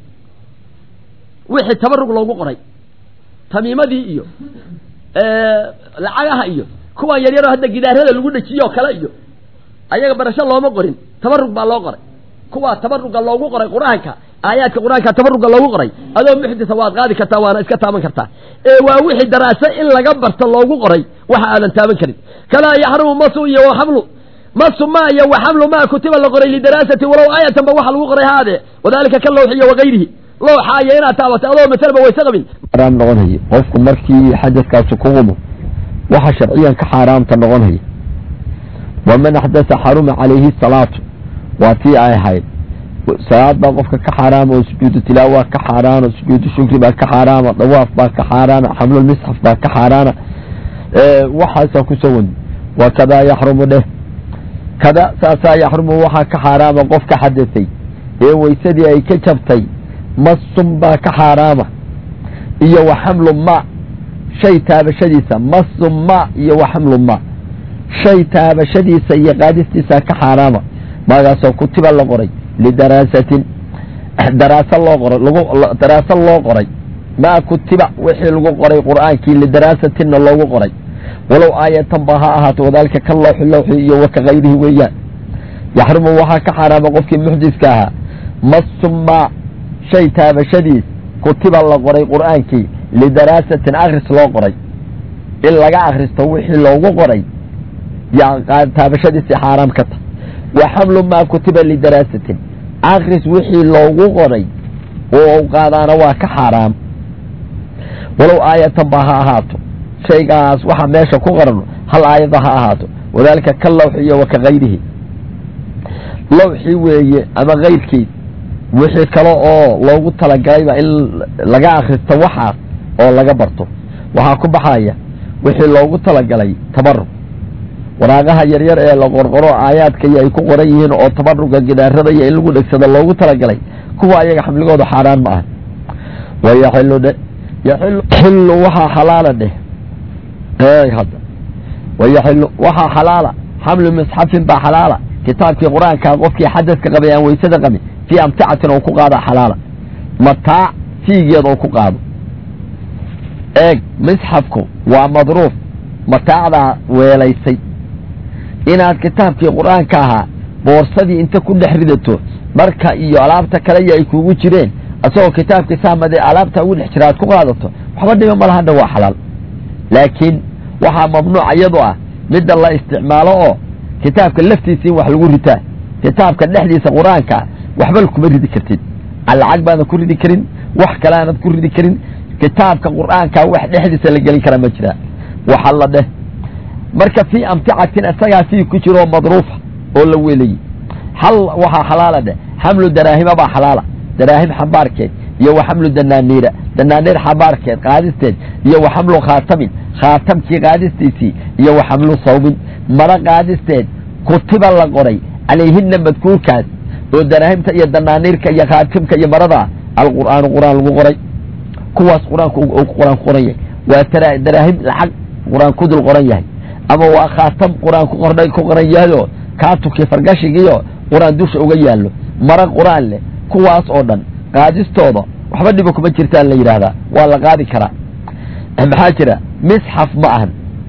wixii tabarug loogu qoray tamiimadii iyo lacagaha iyo kuwan yaryaro hadda gidaarada lagu dhejiyoo kale iyo ayaga barasho looma qorin tabarug baa loo qoray kuwaa tabaruga loogu qoray qur-aanka aayaadka qur-aanka tabaruga loogu qoray adoo muxdisa waad qaadi kartaa waana iska taaban kartaa ee waa wixii daraase in laga barto loogu qoray waxa aadan taaban karin kalaa yaxrumu masu iyo waxamlu masu ma iyo waxamlu ma kutiba la qoray lidaraasati walow aayatan ba waxa lagu qoray haadee wadalika ka lowxi iyo wakayrihi lowxa iyo inaad taabato adoo masalaba wayse qabin xaaraam noqonaya qofku markii xadadkaasi ku qumo waxa sharciyan ka xaaraamta noqonaya waman axdasa xaruma calayhi salaatu waa tii ay ahayd salaad baa qofka ka xaaraama oo sujuudu tilaawa ka xaaraana sujuudu shukri baa ka xaaraama dawaaf baa ka xaaraana xamlulmisxaf baa ka xaaraana waxaasaa kusoo wadi wa kadaa yaxrumu dheh kada saasaa yaxrumu waxaa ka xaaraama qofka xadasay ee weysadii ay ka jabtay masun baa ka xaaraama iyo wa xamlu ma shay taabashadiisa masun ma iyo wa xamlu ma shay taabashadiisa iyo qaadistiisa ka xaaraama maagaasoo kutiba la qoray lidaraasatin daraaso loo qoray lagu daraaso loo qoray maa kutiba wixii lagu qoray qur'aankii lidaraasatinna loogu qoray walow aayatan ba ha ahaato wadaalika ka lawxi lawxi iyo waka kayrihi weeyaan yaxrumu waxaa ka xaaraama qofkii muxdiska ahaa masuma shay taabashadiis kutiba la qoray qur'aankii lidaraasatin akris loo qoray in laga akristo wixii loogu qoray yaa taabashadiisii xaaraam ka tahay wa xamlu maa kutiba lidaraasatin akris wixii loogu qoray oo qaadaana waa ka xaaraam walow aayatan ba ha ahaato shaygaas waxaa meesha ku qoran hal aayada ha ahaato wadaalika ka lawxi iyo wa ka kayrihi lawxi weeye ama kayrkiis wixii kale oo loogu talagalayba in laga akristo waxaas oo laga barto waxaa ku baxaya wixii loogu talagalay tabarug waraaqaha yaryar ee la qorqoro aayaadka iyo ay ku qoran yihiin oo tabaruga gidaarada iyo in lagu dhegsado loogu talagalay kuwa ayaga xamligooda xaaraan ma aha wayaxilu dhe yaxilu waxaa xalaala dheh hadda wayaxilu waxaa xalaala xamlu misxafin baa xalaala kitaabkii qur-aanka qofkii xadaska qabay aan weysada qabin fii amticatin oo ku qaada xalaala mataac fiigeed oo ku qaado eeg misxafku waa madruuf mataacdaa weelaysay inaad kitaabkii qur-aanka ahaa boorsadii inta ku dhex ridato dharka iyo alaabta kale ay kugu jireen asagoo kitaabkii saamade alaabta ugu dhex jira aad ku qaadato waxba dhima malahadha waa xalaal laakiin waxaa mamnuuc iyadu ah midda la isticmaalo oo kitaabka laftiisa in wax lagu ritaa kitaabka dhexdiisa qur-aanka waxba kuma ridi kartid lacag baadan ku ridi karin wax kale aanad ku ridi karin kitaabka qur-aanka wax dhexdiisa la gelin karaa ma jiraa waxa la dheh marka fii amticatin isagaa fii ku jiroo madruufa oo la weelayey hal waxaa xalaala dheh xamlu daraahima baa xalaala daraahim xambaarkeed iyo wa xamlu danaaniira danaaniir xambaarkeed qaadisteed iyo wa xamlu khaatamin khaatamkii qaadistiisii iyo wa xamlu sawmin mara qaadisteed kutiba la qoray calayhina madkuurkaas oo daraahimta iyo danaaniirka iyo khaatimka iyo marada alqur'aanu qur'aan lagu qoray kuwaas qur-aanku qur-aan ku qoran yahay waa daraahim lacag qur-aan ku dul qoran yahay ama waa khaatam qur-aan ku qornay ku qoran yahayoo kaatubkii fargashigiiyo qur-aan dusha uga yaallo mara qur-aan leh kuwaas oo dhan qaadistooda waxba dhiba kuma jirtaan la yidhaahdaa waa la qaadi karaa maxaa jira misxaf ma ahan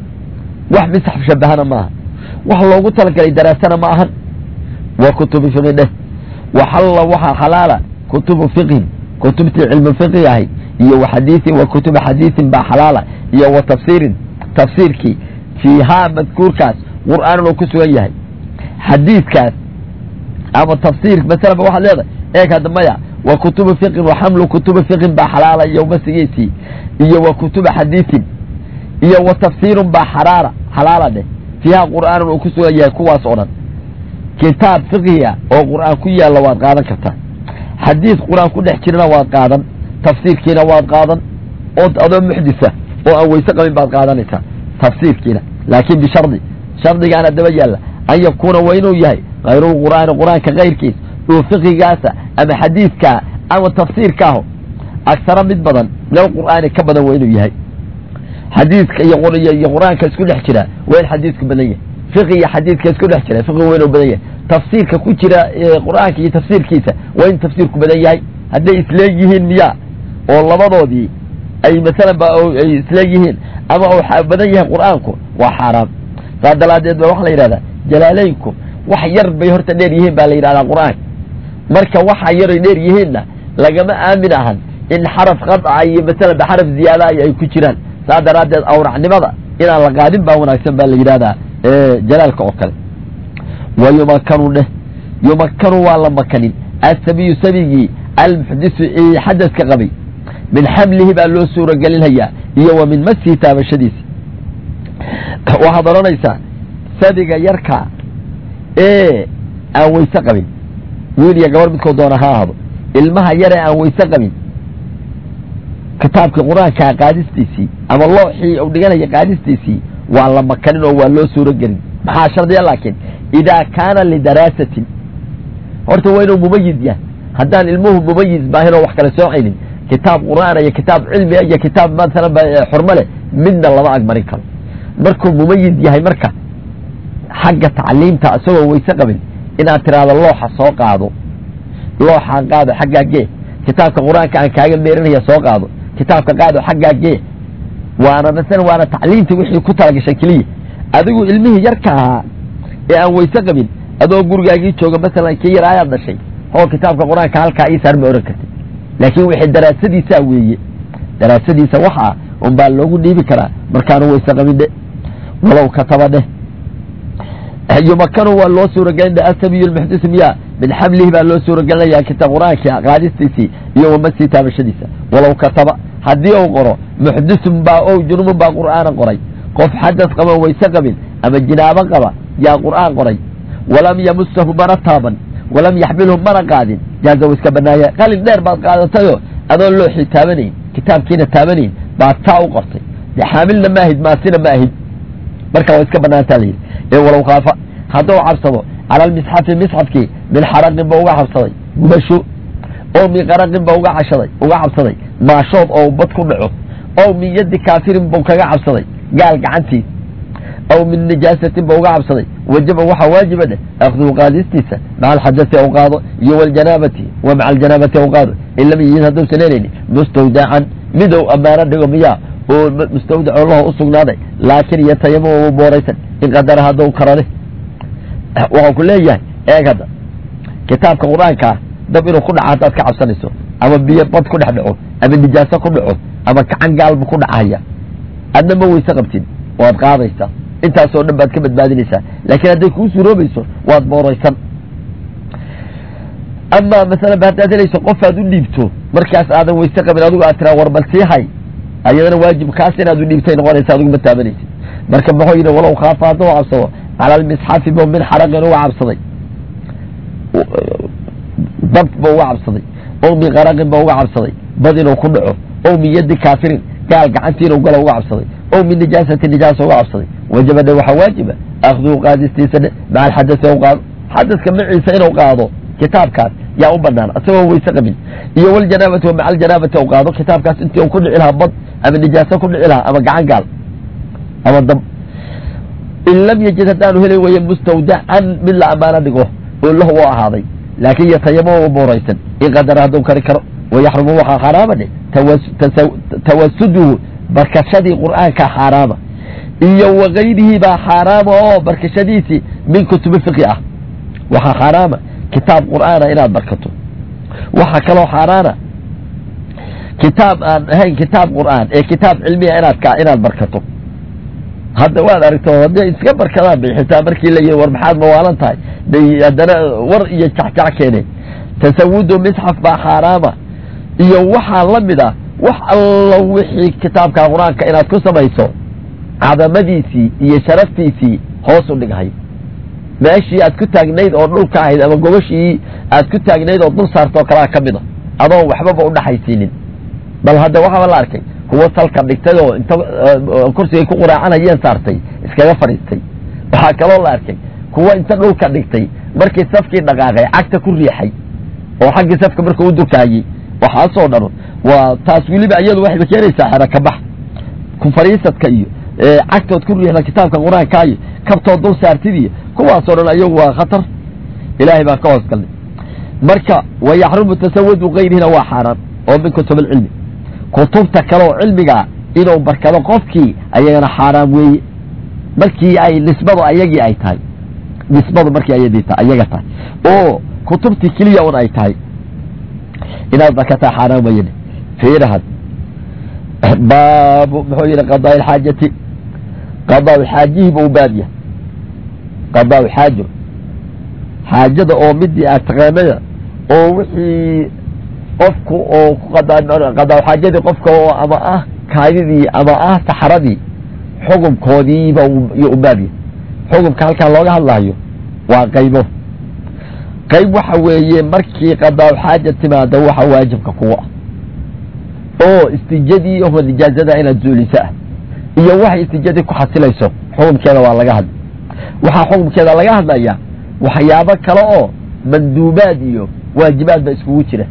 wax misxaf shabahana ma ahan wax loogu talagalay daraasana ma ahan waa kutubu fiqi dheh waxalla waxaa xalaala kutubu fiqhin kutubtii cilmu fiqi ahayd iyo wa xadiiin wa kutuba xadiisin baa xalaala iyo wa tafsiirin tafsiirkii fiihaa madkuurkaas qur'aanan oo ku sugan yahay xadiidkaas ama tafsiir masalaba waxaad leedahay eeg hadda maya wa kutubu fiqin wa xamlu kutubi fiqin baa xalaala iyo masigiisii iyo wa kutuba xadiisin iyo wa tafsiirun baa xaraara xalaala dheh fiihaa qur'aanan oo ku sugan yahay kuwaas oo dhan kitaab fiqhiga oo qur'aan ku yaalla waad qaadan kartaa xadiis qur-aan ku dhex jirana waad qaadan tafsiirkiina waad qaadan oo adoo muxdisa oo aan weyse qabin baad qaadanaysaa tafsiirkiina laakiin bishardi shardigaana daba yaalla an yakuuna waa inuu yahay kayrulqur'aani qur-aanka kayrkiis oo fiqigaasa ama xadiidkaa ama tafsiirkaaho agsaro mid badan min alqur'aani ka badan waa inuu yahay xadiidka iyo qur-aanka isku dhex jira waa in xadiidku badan yahay fiqi iyo xadiidka isku dhex jira fiqi waa inuu badan yahay tafsiirka ku jira qur'aanka iyo tafsiirkiisa waa in tafsiirku badan yahay hadday isleegyihiin miya oo labadoodii ay masalan ba ay isleegyihiin ama uu badan yahay qur'aanku waa xaaraam saa dalaadeed ba waxaa la yidhahdaa jalaaleynku wax yar bay horta dheer yihiin baa la yidhahdaa qur'aanka marka waxa yaray dheer yihiinna lagama aamin ahan in xaraf qadca iyo masalan ba xaraf ziyaada ay ku jiraan saa daraaddeed awracnimada inaan la qaadin baa wanaagsan baa la yidhahdaa jalaalka oo kale wa yumakanu dheh yumakanu waa la makanin asabiyu sabigii almuxdisu xadaska qabay min xamlihi baa loo suuragelinhayaa iyo wa min masihi taabashadiisi waxaad odhanaysaa sabiga yarka ee aan weyse qabin wiil iyo gabar midkoo doona ha ahdo ilmaha yare aan weyse qabin kitaabkii qur-aankaa qaadistiisii ama looxii u dhiganaya qaadistiisii waa la makanin oo waa loo suuro gelin maxaa shardiya laakiin idaa kaana lidaraasatin horta waa inuu mumayid yahay haddaan ilmuhu mumayiz baahin oo wax kale soocaynin kitaab qur'aana iyo kitaab cilmiga iyo kitaab masalan xurmo leh midna lama agmarin karo markuu mumayid yahay marka xagga tacliimta isagoo weyse qabin inaad tiraahdo looxa soo qaado looxaan qaado xaggaa gee kitaabka qur-aanka aan kaaga meerinaya soo qaado kitaabka qaado xaggaa gee waana masalan waana tacliimta wixii ku talagashay keliya adigu ilmihii yarka ahaa ee aan weyse qabin adoo gurigaagii jooga masalan kii yar ayaad dhashay oo kitaabka qur-aanka halkaa ii saar ma ohan kartid laakiin wixii daraasadiisaa weeye daraasadiisa waxaa un baa loogu dhiibi karaa markaanu weyse qabin dhe walow kataba dheh yumakanu waa loo suuragelin asabiyu lmuxdis miya min xamlihi baa loo suuragelinaya kitaab qur-aanka qaadistiisii iyo wamasii taabashadiisa walow kataba haddii uu qoro muxdisun baa o junubun baa qur'aana qoray qof xadas qaba weyse qabin ama jinaabo qaba yaa qur'aan qoray walam yamusahu mana taaban walam yaxmilhu mana qaadin jaaza wa iska banaaya qalin dheer baad qaadatayoo adoon looxii taabanayn kitaabkiina taabanayn baad taa u qortay de xaamilna maahid maasina ma ahid marka waa iska banaantaa la yidhi ee walow khaafa hadduu cabsado cala almisxafi misxafkii min xaraqin ba uga cabsaday gubasho oo min qaraqin ba uga cashaday uga cabsaday maashood oo bad ku dhaco ow min yaddi kaafirin bau kaga cabsaday gaal gacantiis aw min nijaasatin ba uga cabsaday wajaba waxaa waajiba dheh akhduhu qaadistiisa maca alxadasi aw qaado iyo waljanaabati wa maca aljanaabati aw qaado in lam yijid hadduusan helayni mustawdacan midow ammaano dhigo miyaa oo mustawdaco laho u sugnaaday laakiin yatayamam u booraysan in qadara hadduu karane waxau ku leeyahay eeg hadda kitaabka qur-aankaa dab inuu ku dhaco haddaad ka cabsanayso ama biyo bad ku dhex dhaco ama nijaaso ku dhaco ama gacan gaalbu ku dhacaya adna ma weyse qabtid waad qaadaysaa intaasoo dhan baad ka badbaadinaysaa laakiin hadday kuu suuroobayso waad booraysan amaa masalan ba haddaad helayso qofaad u dhiibto markaas aadan weyse qabin adigu aad tiraa war bal sii hay ayadana waajib kaas inaad u dhiibtay noqonaysa adigu ma taabanaysid marka muxuu yidhi walow khaafa hadduu cabsado cala almisxafi bo min xaraqin uga cabsaday dab ba uga cabsaday oo min qaraqin ba uga cabsaday bad inuu ku dhaco oo min yaddi kaafirin gaal gacantii inuu galo uga cabsaday oo min nijaasati nijaasa uga cabsaday wajaba dhe waxaa waajiba akhduu qaadistiisa dhe maca alxadasi u qaado xadaska maciisa inuu qaado kitaabkaas yaa u banaan isagoo weyse qabin iyo waljanaabati wa maca aljanaabati u qaado kitaabkaas intii u ku dhici lahaa bad ama nijaaso ku dhici lahaa ama gacan gaal ama dab in lam yajid haddaanu heli weye mustawdacan mid la ammaano dhigo oo lahu u ahaaday laakin yatayamama booraysan in qadara hadduu kari karo wayaxrumu waxaa xaaraama dhe tawasuduhu barkashadii qur'aanka xaaraama iyo wakayrihi baa xaaraama oo barkashadiisii min kutubi fiqi ah waxaa xaaraama kitaab qur'aana inaad barkato waxaa kaloo xaaraana kitaab aan ahayn kitaab qur'aan ee kitaab cilmiya inaad ka inaad barkato hadda waad aragto hadday iska barkadaan bay xitaa markii la yihi war maxaad mawaalan tahay bay haddana war iyo jacjac keeneen tasawudu misxaf baa xaaraama iyo waxaa la mid ah wax allo wixii kitaabka qur-aanka inaad ku samayso cadamadiisii iyo sharaftiisii hoos u dhighay meeshii aad ku taagnayd oo dhulka ahayd ama gobashii aad ku taagnayd oo dul saartoo kalaa ka mid a adoon waxbaba udhaxaysiinin bal hadda waxaaba la arkay kuwa salka dhigtay oo inta kursigay ku quraacanayeen saartay iskaga fadhiistay waxaa kaloo la arkay kuwa inta dhulka dhigtay markii safkii dhaqaaqay cagta ku riixay oo xaggii safka markuu u durkaayey waxaasoo dhan waa taas weliba iyadu waxayba keenaysaa xero kabax ku fadhiisadka iyo cagtood ku riixda kitaabka qur-aanka iyo kabtood dul saartid iyo kuwaasoo dhan ayagu waa khatar ilaahay baan ka hoos galnay marka wayaxrumu tasawudu kayrihina waa xaaraan oo min kutub alcilmi kutubta kale oo cilmigaa inuu barkado qofkii ayagana xaaraam weeye markii ay nisbadu ayagii ay tahay nisbadu markii ayadii ta ayaga tahay oo kutubtii keliya un ay tahay inaad barkataa xaaraam weyne fiirahad baabu muxuu yihi qadaa ilxaajati qadaa xaajihii buu baab yahay qadaa xaajo xaajada oo midii aad taqaanaya oo wixii qofku oo qadaa xaajadii qofka oo ama ah kaadidii ama ah saxaradii xukunkoodiiba u baab yahay xukunka halkaa looga hadlaayo waa qaybo qayb waxa weeye markii qadaa xaaja timaado waxa waajibka kuga ah oo istijadii oo nijaazada inaad zuuliso ah iyo waxay istijadii ku xasilayso xukumkeeda waa laga hadla waxaa xukumkeeda laga hadlaya waxyaabo kale oo manduubaad iyo waajibaad ba iskugu jira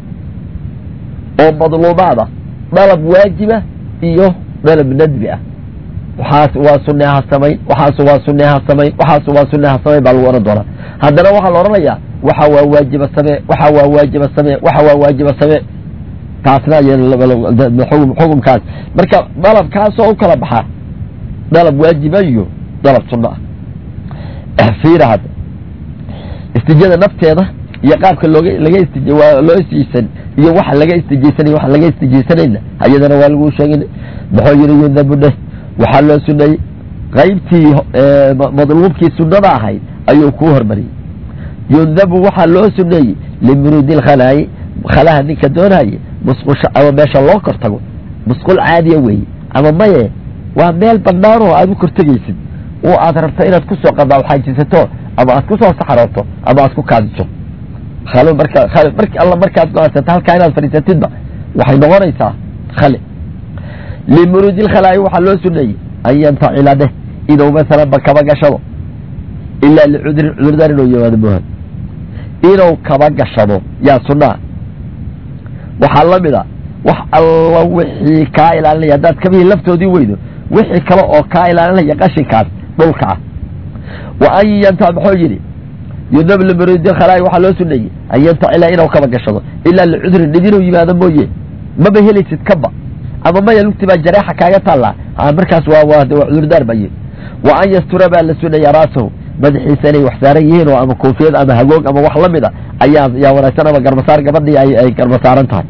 oo madluubaad ah dalab waajiba iyo dalab nadbi ah waxaas waa sunne ha samayn waxaas waa sunne ha samayn waxaas waa sunne ha samayn baa lagu ohan doonaa haddana waxaa la odhanayaa waxa waa waajiba samee waxa waa waajiba samee waxa waa waajiba samee taasna xukumkaas marka dalabkaasoo u kala baxaa dalab waajiba iyo dalab sunno ah fiira hadda istijada nafteeda iyo qaabka looga laga istij loo istijsan iyo waxa laga istijaysanay waxa laga istijaysanayna ayadana waa lagu sheegin muxuu yidhi yundabu dheh waxaa loo suneeyey qaybtii madluubkii sunnada ahayd ayuu kuu hormariyey yundabu waxaa loo suneeyey limuruudi lkhalaayi khalaha ninka doonaye musqusha ama meesha loo kor tago musqul caadiya weeye ama maye waa meel bannaan oo aad u kortegaysid oo aad rabto inaad kusoo qadaaxaajisato ama aad kusoo saxrooto ama aad ku kaadiso khalo marka marki alla markaad go-aansato halkaa inaad fadhiisatidba waxay noqonaysaa khali limuruudi lkhalaayi waxaa loo suneeyey an yantacila dheh inuu masalanba kaba gashado ilaa licudrin cudurdaan inuu yimaado moohan inuu kaba gashado yaa sunnaa waxaa la mid a wax alla wixii kaa ilaalinaya haddaad kabihii laftoodii weydo wixii kale oo kaa ilaalinaya qashinkaas dhulka ah wa an yanta muxuu yidhi yudab limuruudi lkhalaayi waxaa loo suneeyey an yantacila inuu kaba gashado ilaa licudrin dhib inuu yimaado mooye maba helaysid kaba ama maya lugti baa jareexa kaaga taallaa markaas waa waa cudurdaar baye wa an yastura baa la sunaya raasahu madaxiisa inay wax saaran yihiin oo ama koofiyad ama hagoog ama wax la mid a ayaa yaa wanaagsan ama garbasaar gabadhii ay garbasaaran tahay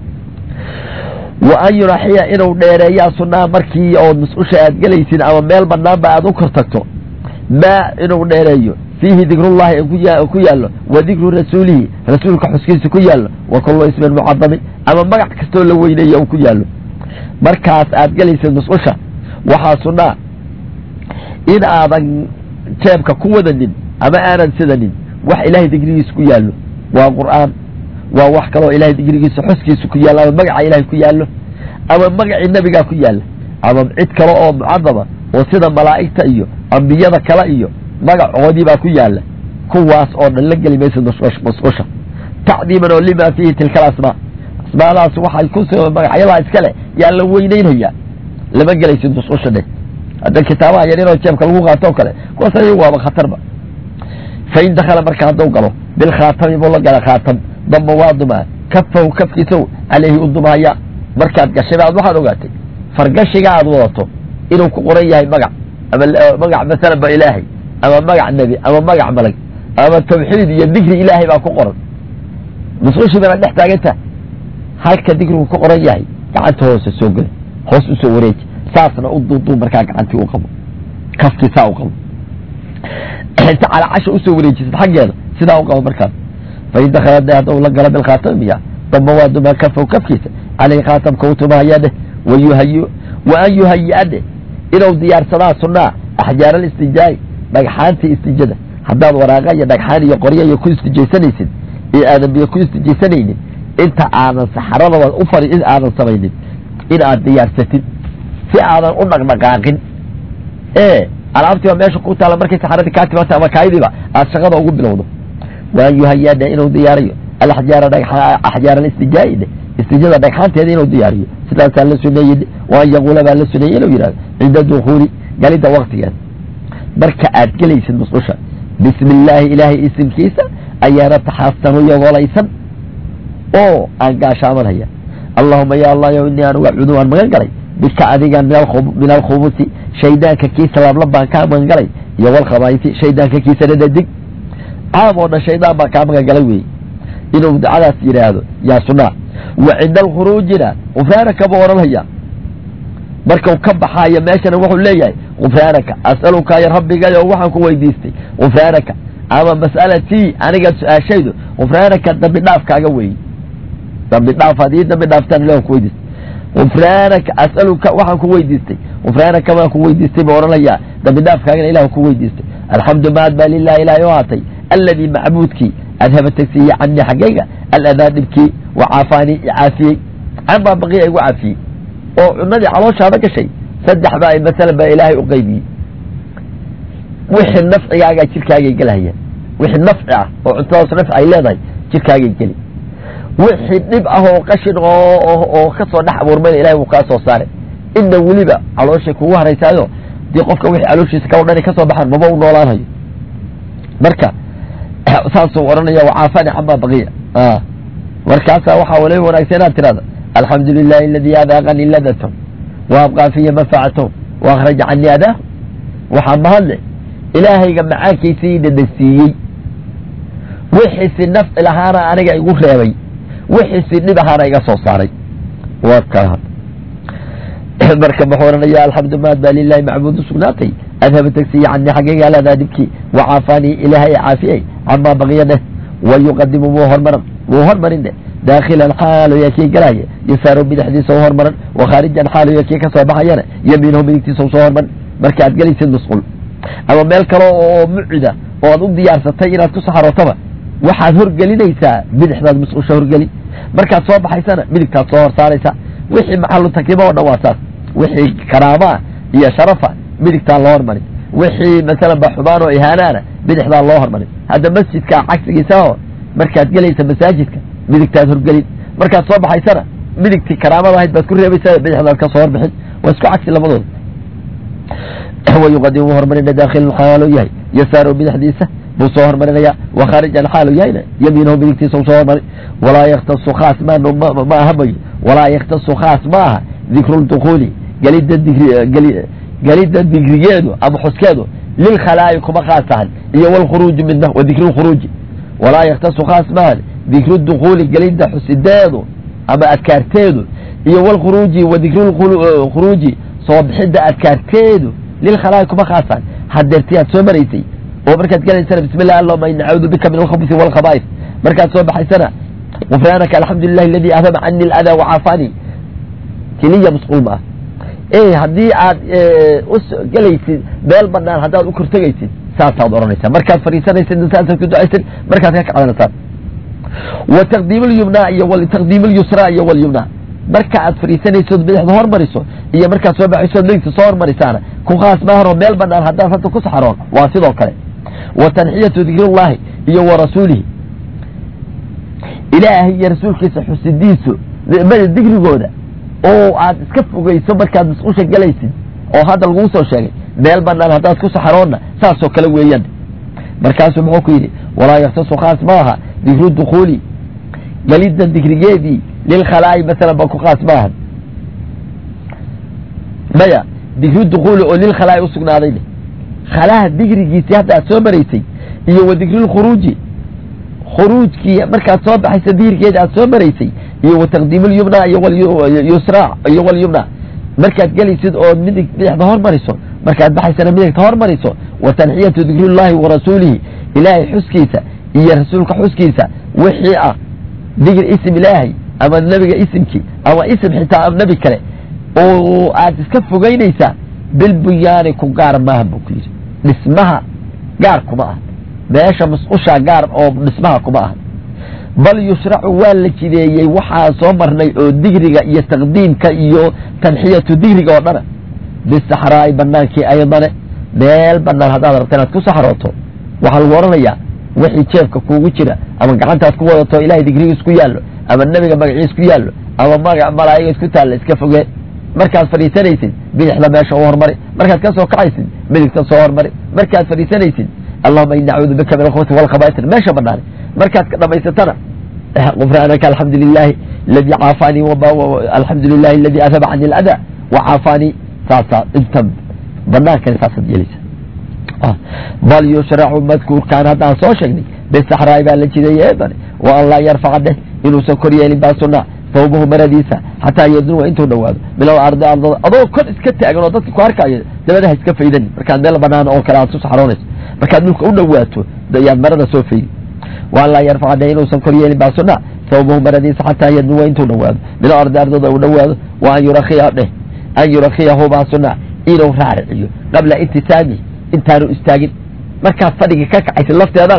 wa an yuraxiya inuu dheereeyaa sunnaha markii ood mas-usha aad gelaysid ama meel banaanba aad u kor tagto maa inuu dheereeyo fiihi dikrullahi ku yaallo wa dikru rasuulihi rasuulka xuskiisa ku yaallo wa kullu ismin mucadamin ama magac kastoo la weyneeya uu ku yaallo markaas aad gelaysid mas-usha waxaa sunnaa in aadan jeebka ku wadanin ama aanan sidanin wax ilaahay digrigiisa ku yaallo waa qur'aan waa wax kaloo ilahay digrigiisa xuskiisa ku yaallo ama magaca ilahay ku yaallo ama magacii nebigaa ku yaalla ama cid kale oo mucadama oo sida malaa'igta iyo ambiyada kale iyo magacoodii baa ku yaalla kuwaas oo dhan la geli maysid masqusha tacdiiman oo lima fiihi tilka alasmaa asmaadaas waxay ku magacyadaa iskale yaa la weyneynaya lama gelaysid masqusha dheh hadda kitaabaha yar inoo jeebka lagu qaato o kale kuwaas ayagu waaba khatarba fain dakala marka hadduu galo bilkhaatami buu la gala khaatam damba waa dumaa kafahu kafkiisow caleyhi u dumahaya markaad gashay aad waxaad ogaatay fargashiga aad wadato inuu ku qoran yahay magac ama magac masalan ba ilaahay ama magac nebi ama magac malag ama tawxiid iyo dikri ilaahay baa ku qoran musqushii bana dhex taaganta halka dikrigu ku qoran yahay gacanta hoose soo geli hoos usoo wareeji saasna u duuduub markaa gacantii u qabo kafkii saa u qabo inta calaacasha usoo wareejisad xaggeeda sidaa u qabo markaas fain dakala de hadduu la galo bilkhaatamiya damba waa dumaa kafow kafkiisa caleyhi khaatamka u tumahaya dheh wayuhayi wa an yuhayi-a dheh inuu diyaarsadaa sunnaa axjaar alistijaa'i dhagxaantii istijada haddaad waraaqa iyo dhagxaan iyo qoryo iyo ku istijaysanaysid ee aadan biyo ku istijaysanaynin inta aadan saxaradaba u fari in aadan samaynin in aad diyaarsatid si aadan u dhaqdhaqaaqin ee alaabtiiba meesha ku taalla markay saxaradii kaa timaata ama kaayidiiba aad shaqada ugu bilowdo waan yuhayaadhe inuu diyaariyo alaxjaara axjaar alistijaa'i dhe istijada dhagxaanteeda inuu diyaariyo sidaasaa la suneeyey waan yaquula baa la suneeyey inuu yidhahdo cinda dukuuli galidda waktigeeda marka aad gelaysid musqusha bismi illaahi ilaahay isimkiisa ayaana taxaastanu yogolaysan oo aan gaashaamanhaya allahuma ya allah yow inii anugu acuudu waan magan galay bika adiga min alkhubusi shaydaanka kiisa lablab baan kaa magan galay iyo walkhabaaisi shaydaanka kiisa dhadhadig caam oo dhan shaydaan baan kaa magan galay weeye inuu dacadaas yidhaahdo yaa sunaa wa cinda alkhuruujina gufraanaka buu odhanhaya markau ka baxaayo meeshana wuxuu leeyahay gufraanaka as'aluka ya rabbigayo waxaan ku weydiistay gufraanaka ama mas'alatii aniga su-aashaydu gufraanaka dambi dhaafkaaga weeye dambi dhaaf hadii dambi dhaaftaan ilah ku weydiistay gufraanaka as'aluka waxaan ku weydiistay gufraanaka baan ku weydiistay buu odhanayaa dambi dhaafkaagana ilah ku weydiistay alxamdu maad baa lilah ilahay u haatay alladii macbuudkii adhaba tagsiiye canii xaggayga aladaa dhibkii wa caafaanii icaafiyey canbaa baqiya igu caafiyey oo cunadii calooshaada gashay saddex baa masalan baa ilaahay u qaybiyey wixii nafcigaagaa jirkaagay gelahayaan wixii nafci ah oo cuntadaas nafci ay leedahay jirkaagay geli wixii dhib ah oo qashin oo ka soo dhex abuurmayna ilahay wuu kaa soo saaray inna weliba calooshay kugu haraysaayo dii qofka wixii calooshiisa ka odhani ka soo baxaan maba u noolaanayo marka saasuu odhanaya wacaafani camaa baqiya markaasaa waxaa waliba wanaagsan inaad tirahda alxamdu lilahi aladii adaaqanii ladatom wa abqaa fiya manfacatom wa akhraja canii adaahu waxaa mahadle ilaahayga macaankiisii dhadhasiiyey wixiisi nafci lahaana aniga igu reebay wixiisi dhib ahaana iga soo saaray waa kaa marka muxuu odhanaya alxamdu maad baa lilahi macbuudu sugnaatay adhaba tagsiya canii xaggayga aladaa dhibkii wacaafanii ilaahay caafiyey camaa baqiya dheh wayuqadimu wuu hormaran wuu hormarin dheh daakilan xaalo yaa kii galaya yasaaru bidixdiisa u hormaran wakhaarijan xaalo yaa kii ka soo baxayana yamiinahu midigtiisa usoo hormarin marka aad gelaysid musqul ama meel kale oo mucida oo aad u diyaarsatay inaad ku saxarootaba waxaad horgelinaysaa bidixdaad musqusha horgeli markaad soo baxaysana midigtaad soo hor saaraysaa wixii maxalu takrima oo dhan waa saas wixii karaamaa iyo sharafa midigtaa loo hormarin wixii masalan ba xumaan oo ihaanaana bidixdaa loo hormarin hadda masjidka cagsigiisa oo markaad gelaysa masaajidka midigtaad horgelin markaad soo baxaysana midigtii karaamada ahayd baad ku reebaysaa bidixdaad ka soo horbixin waa isku cagsi labadooda wayuqadimu wuu hormarina daakhilan xaalo yahay yasaaru bidixdiisa buu soo hormarinaya wakhaarijan xaalu yahayna yamiinahu midigtiisa u soo hormarin walaa yaktasu khaas ma aha mayo walaa yaktasu khaas ma aha dikru ldukuuli gelidda digri gelidda digrigeedu ama xuskeedu lilkhalaa'i kuma khaas tahan iyo walkhuruuji midna wa dikru lkhuruuji walaa yaktasu khaas maahan dikru dukuuli gelidda xusideedu ama adkaarteedu iyo walkhuruuji wa dikru lkhuruuji soo bixidda adkaarteedu lilkhalaa'i kuma khaas tahan hadeertii aad soo maraysay oo markaad gelaysana bismi llah allahuma ini nacuudu bika min alkhabusi walkhaba'is markaad soo baxaysana gufraanaka alxamdu lilahi aladii adhaba cani aladaa wacaafani keliya masquul ma ah e haddii aad gelaysid meel banaan haddaad u kortegaysid saasaad odhanaysaa markaad fadhiisanaysid saasaad ku ducaysid markaad ka kacdanaysaan wa taqdiim lyumna iyo taqdiim lyusra iyo walyumna marka aad fadhiisanaysood bidixda hormariso iyo markaad soo baxaysood midigta soo hormarisaana ku khaas maahanoo meel banaan haddaad hadda ku saxaroon waa sidoo kale wa tanxiyatu dikrullahi iyo wa rasuulihi ilaahay iyo rasuulkiisa xusidiisu digrigooda oo aad iska fogeyso markaad masqusha gelaysid oo hadda laguu soo sheegay meel banaan haddaad ku saxaroonna saasoo kale weeyaan markaasuu muxuu ku yidhi walaa yaktasu khaas maaha dikru dukuuli gelidda dikrigeedii lilkhalaa'i masalan ba ku khaas maaha maya dikru dukuuli oo lilkhalaa'i usugnaaday khalaha digrigiisii hadda aad soo maraysay iyo wa dikrulkhuruuji khuruujkii markaad soo baxaysa diirkeeda aad soo maraysay iyo wa taqdiim lyumna iyo yusra iyo walyumna markaad gelaysid oo midig bidixda hormariso markaad baxaysana midigta hormariso wa tanxiyatu dikrullahi wa rasuulihi ilaahay xuskiisa iyo rasuulka xuskiisa wixii ah digr isim ilaahay ama nebiga isimkii ama isim xitaa nebi kale oo aad iska fogeynaysaa bilbunyaani ku gaar maaha buu ku yidhi dhismaha gaar kuma ah meesha masqushaa gaar oo dhismaha kuma aha bal yushracu waa la jideeyey waxaa soo marnay oo digriga iyo taqdiimka iyo tanxiyatu digriga oo dhana bisaxraa'i banaankii aydane meel banaan haddaad rabta inaad ku saxrooto waxaa lagu odhanayaa wixii jeefka kuugu jira ama gacantaad ku wadato ilahay digrigiis ku yaallo ama nebiga magaciis ku yaallo ama magac malaa'iga isku taalla iska fogee markaad fadhiisanaysid bidixda meesha u hormari markaad ka soo kacaysid midigta soo hormari markaad fadhiisanaysid allahuma ini nacuudu bika min alkhubuti walkhabaaisir meesha banaane markaad ka dhamaysatana gufraanaka alxamdu lilahi aladii caafaanii alxamdu lilahi aladii adhaba cani aladaa wacaafaanii saasaa inta banaankani saasaad yelaysa bal yushracu madkuurkaan haddaan soo sheegnay bisaxraai baa la jideeye eedane wa an laa yarfaca dheh inuusan kor yeelin baa sunaa sawbahu maradiisa xataa yadnuwa intuu dhawaado min alardi ardada adoo kor iska taagan oo dadka ku arkaayo dabadaha iska faydani markaad meel banaan oo kale aad ku saxroonayso markaad dhulka u dhawaato yaad marada soo faydi waan laa yarfaca dheh inuusan kor yeelin baa sunaa sawbahu maradiisa xataa yadnuwa intuu dhawaado min alardi ardada uu dhawaado wa an yurakiya dheh an yurakiyahu baa sunaa inuu raariciyo qabla intisaami intaanu istaagin markaad fadhiga ka kacaysid lafteedana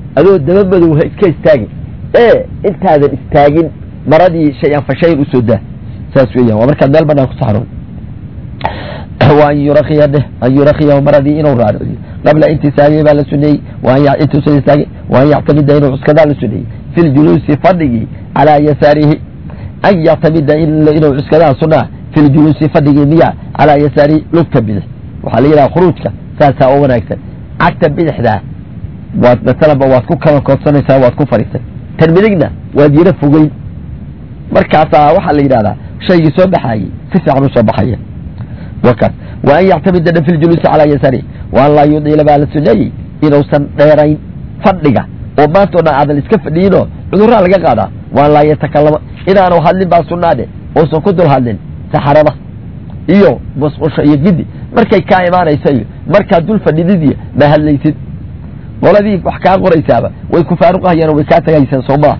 adoo daba madow ha iska istaagin ee intaadan istaagin maradii shay-an fa shayin usoo daa saas weeyaan waa markaad meel banaan ku saxroon wa an yurakiya dheh an yurakiyahu maradii inuu raariciyo qabla intisaabihi baa la suneeyey intuusan istaagin wa an yactamida inuu cuskadaa la suneeyey fi ljuluusi fadhigii calaa yasaarihi an yactamida inuu cuskadaa sunaa fi ljuluusi fadhigii miya calaa yasaarihi lugta bidix waxaa la yidhaha khuruujka saasaa oo wanaagsan cagta bidixdaa waad masalanba waad ku kala koodsanaysaa waad ku fadhiisay tan midigna waad yaro fogeyn markaasaa waxaa la yidhahdaa shaygii soo baxaayey si fiican u soo baxaya wakaas wa an yactamida dhan fi ljuluusi calaa yasaarihi wa an laa yudiila baa la suneeyey inuusan dheerayn fadhiga oo maanta o dhan aadan iska fadhiinoo cudurraa laga qaadaa wa an laa yatakalama inaanu hadlin baa sunaade uusan ku dul hadlin saxarada iyo musqusha iyo gidi markay kaa imaanayso iyo markaad dul fadhididiyo ma hadlaysid qoladii wax kaa qoraysaaba way ku faaruqahayaan way kaa tagaysaan soomaa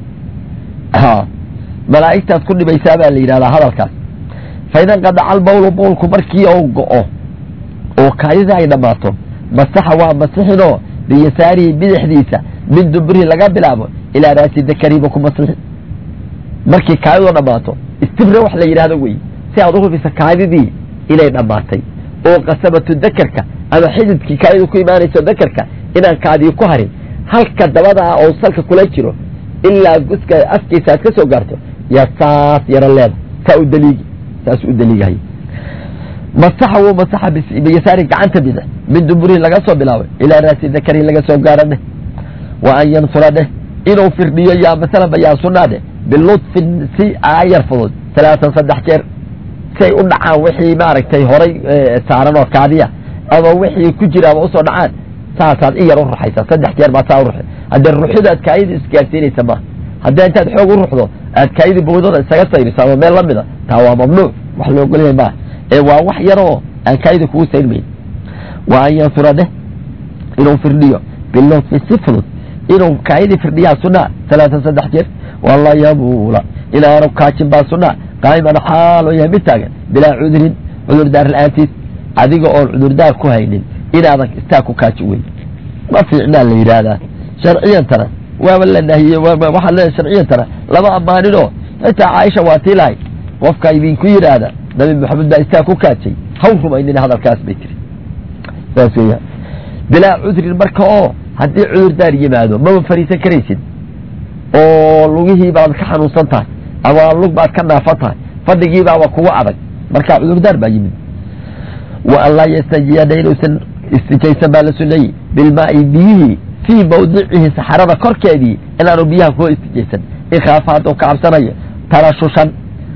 malaa'igtaad ku dhibaysaa baa la yidhahdaa hadalkaas fa ida nqadaca albawlu bowlku markii ou go-o oo kaadida ay dhammaato masaxa waa masixinoo biyasaarihi bidixdiisa min dubrihi laga bilaabo ilaa raasi dakariba ku masixin markii kaadidoo dhammaato istibra wax la yidhahdo wey si aad u hubisa kaadidii inay dhammaatay oo qasabatu dakarka ama xididkii kaadidu ku imaanayso dakarka inaan kaadii ku harin halka dabadaa oo salka kula jiro ilaa guska afkiisa aad ka soo gaarto yaa saas yaro leeda saa u daliigi saas u daliigahay masaxa wuu masaxa biyasaari gacanta bidix min duburihi laga soo bilaabay ilaa raasi dakarihi laga soo gaaro dheh wa an yansura dheh inuu firdhiyo yaa masalanba yaa sunaa dheh bilutfin si ayar fudud talaatan saddex jeer si ay u dhacaan wixii maaragtay horay saaran oo kaadiya ama wixii ku jiraaba usoo dhacaan saasaad in yar u ruxaysaa saddex jeer baa saa u ruxay haddee ruxida aad kaayida isgaarsiinaysa maaha haddii intaad xoog u ruxdo aad kaayida bowdada isaga sayriso ama meel lamida taa waa mamnuuc wax la ogolyahay maaha ee waa wax yaroo aan kaayida kugu sayrmayn wa an yansura dheh inuu firdhiyo bilutfi si fudud inuu kaayidii firdhiyaa sunaa talaatan saddex jeer wala yabuula inaanu kaajin baa sunaa qaa'iman xaal oo yahay mid taagan bilaa cudurin cudurdaar la-aantiis adiga oon cudurdaar ku haynin inaadan istaa ku kaaji weyn ma fiicnaa la yidhaahdaa sharciyantana waaba la nahiyey waxaa le sharciyantana lama ammaaninoo xitaa caaisha waa tii lahay qofka idinku yidhaahda nabi maxamed baa istaa ku kaajay haw rumaynin hadalkaas bay tiri saas weeyaan bilaa cudrin marka oo haddii cudurdaar yimaado maba fariisan karaysid oo lugihii baad ka xanuunsan tahay ama lug baad ka naafan tahay fadhigii baaba kugu adag marka cudurdaar baa yimid wa an laa yastajiyana inuusan istijaysan baa la suneeyey bilmaai biyihii fii mawdicihi saxarada korkeedii inaanu biyaha kuwa istijaysan ikhaafa hadduu ka cabsanayo tarashushan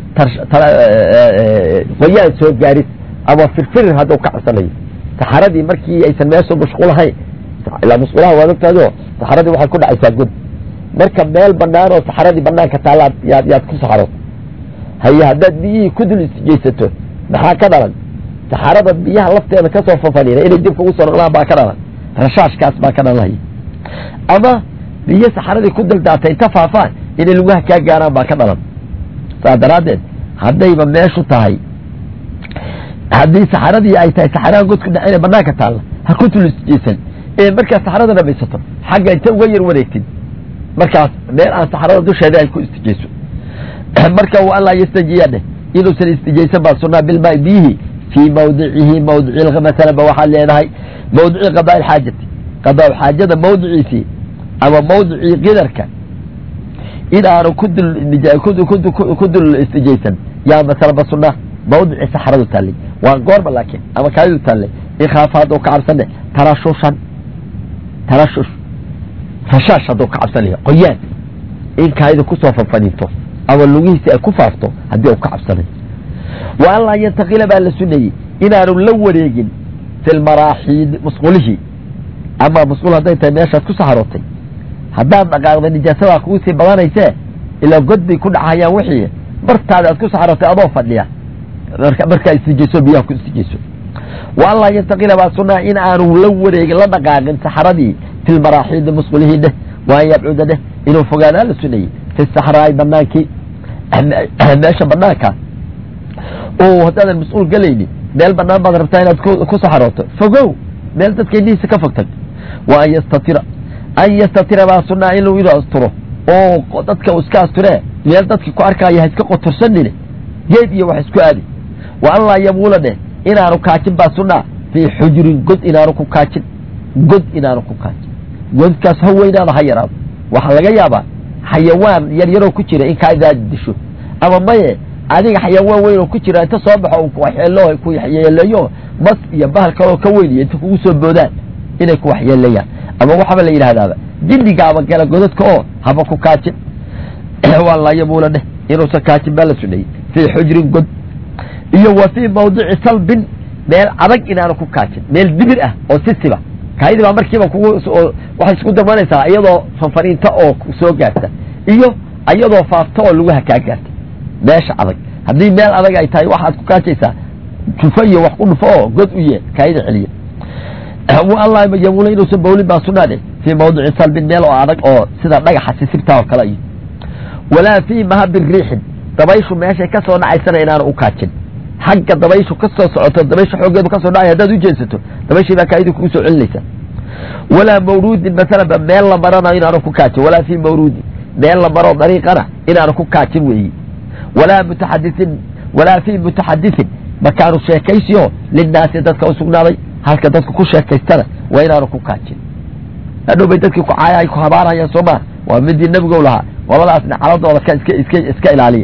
qoyaan soo gaaris ama firfirir hadduu ka cabsanayo saxaradii markii aysan meesha mashquulahayn ilaa mashquulaha waad ogtaado saxaradii waxay ku dhacaysaa god marka meel banaan oo saxaradii banaanka taalaad yaad yaad ku saxaro haye haddaad biyihii ku dul istijaysato maxaa ka dhalan saxarada biyaha lafteeda kasoo fafaniina inay dib kugu soo noqdaan baa ka dhalan rashaashkaas baa ka dhalanhaya ama biyo saxaradii ku daldaatay inta faafaan inay lugaha kaa gaaraan baa ka dhalan saa daraaddeed haddayba meeshu tahay haddii saxaradii ay tahay saxaraha godku dhacina banaanka taalla ha ku dul istijaysan ee markaad saxarada dhamaysato xagga inta uga yar wareegtid markaas meel aan saxarada dusheeda ay ku istijayso marka wa an laa yastajiya dheh inuusan istijaysan baa sunaa bilmaa biyihi fii mawdicihi mawdici masalan ba waxaad leedahay mawdici qadaa ilxaajati qadaa xaajada mawdiciisii ama mawdicii qidarka in aanu ku dul ku dul istijaysan yaa masalan ba sunaa mawdici saxaradu taallay waa goorma laakiin ama kaadidu taallay ikhaafa hadduu ka cabsane tarashushan tarashush rashaash hadduu ka cabsanaya qoyaan in kaayida kusoo fanfaniinto ama lugihiisi ay ku faafto haddii uu ka cabsanayo wa an laa yantakila baa la suneeyey inaanu la wareegin fi lmaraaxiid musqulihii ama musqul hadday tahay meeshaad ku saxarootay haddaad dhaqaaqda nijaasadaa kugu sii badanaysee ilaa god bay ku dhacayaan wixii bartaada aad ku saxarootay adoo fadhiya markaa istijayso biyaha ku istijayso wa an laa yantakila baa sunaa in aanu la wareegin la dhaqaaqin saxaradii fi lmaraaxiidi musqulihii dheh wa an yabcuda dheh inuu fogaadaa la suneeyey fi saxraai banaankii meesha banaanka oo haddaadan mas-uul galaynin meel banaan baad rabtaa inaad ku saxarooto fogow meel dadka indhihiisa ka fogtag wa an yastatira an yastatira baa sunaa in inuu asturo oo dadka uu iska asturee meel dadki ku arkaayo ha iska qotorsanine geed iyo wax isku aadi wa an laa yabuula dheh inaanu kaajin baa sunaa fii xujurin god inaanu ku kaajin god inaanu ku kaajin godkaas ha weynaado ha yaraado waxaa laga yaabaa xayawaan yar yaroo ku jira in kaaidaad disho ama maye adiga xayawaan weyn oo ku jira inta soo baxo ku waxyeelo ku waxyeeleeyo mas iyo bahal kaloo ka weyniyo inta kugu soo boodaan inay ku waxyeeleeyaan ama waxaba la yidhahdaaba jinnigaaba gala godadka oo haba ku kaajin waa layabuula dheh inuusan kaajin baa la sudhayey fii xujrin god iyo wa fii mawdici salbin meel adag inaanu ku kaajin meel dibir ah oo sisiba kaayadii baa markiiba kugu waxay isku darmanaysaa iyadoo fanfaniinta oo soo gaarta iyo iyadoo faafta oo lagu hakaa gaarta meesha adag haddii meel adag ay tahay waxaad ku kaajaysaa jufo iyo wax ku dhufo oo god u yee kaayada celiya allah yamuula inuusan bawlin baa sunaade fii mawdici salbin meel oo adag oo sida dhagaxa sisibtaa oo kale iyo walaa fii mahabin riixin dabayshu meeshay ka soo dhacaysana inaanu u kaajin xagga dabayshu ka soo socoto dabaysha xooggeedu ka soo dhacay haddaad u jeesato dabayshii baa kaayadii kugu soo celinaysa walaa mawruudin masalanba meel la marana inaanu ku kaajin walaa fii mawruudin meel la maro dariiqana inaanu ku kaajin weeyi walaa mutaxadisin walaa fii mutaxadisin makaanu sheekaysiyo linnaasi dadka u sugnaaday halka dadka ku sheekaystana waa inaanu ku kaajin hadhow bay dadkii ku caaya ay ku habaarayaan soo maa waa midii nebigow lahaa qoladaasna caladooda ka iska iska iska ilaaliya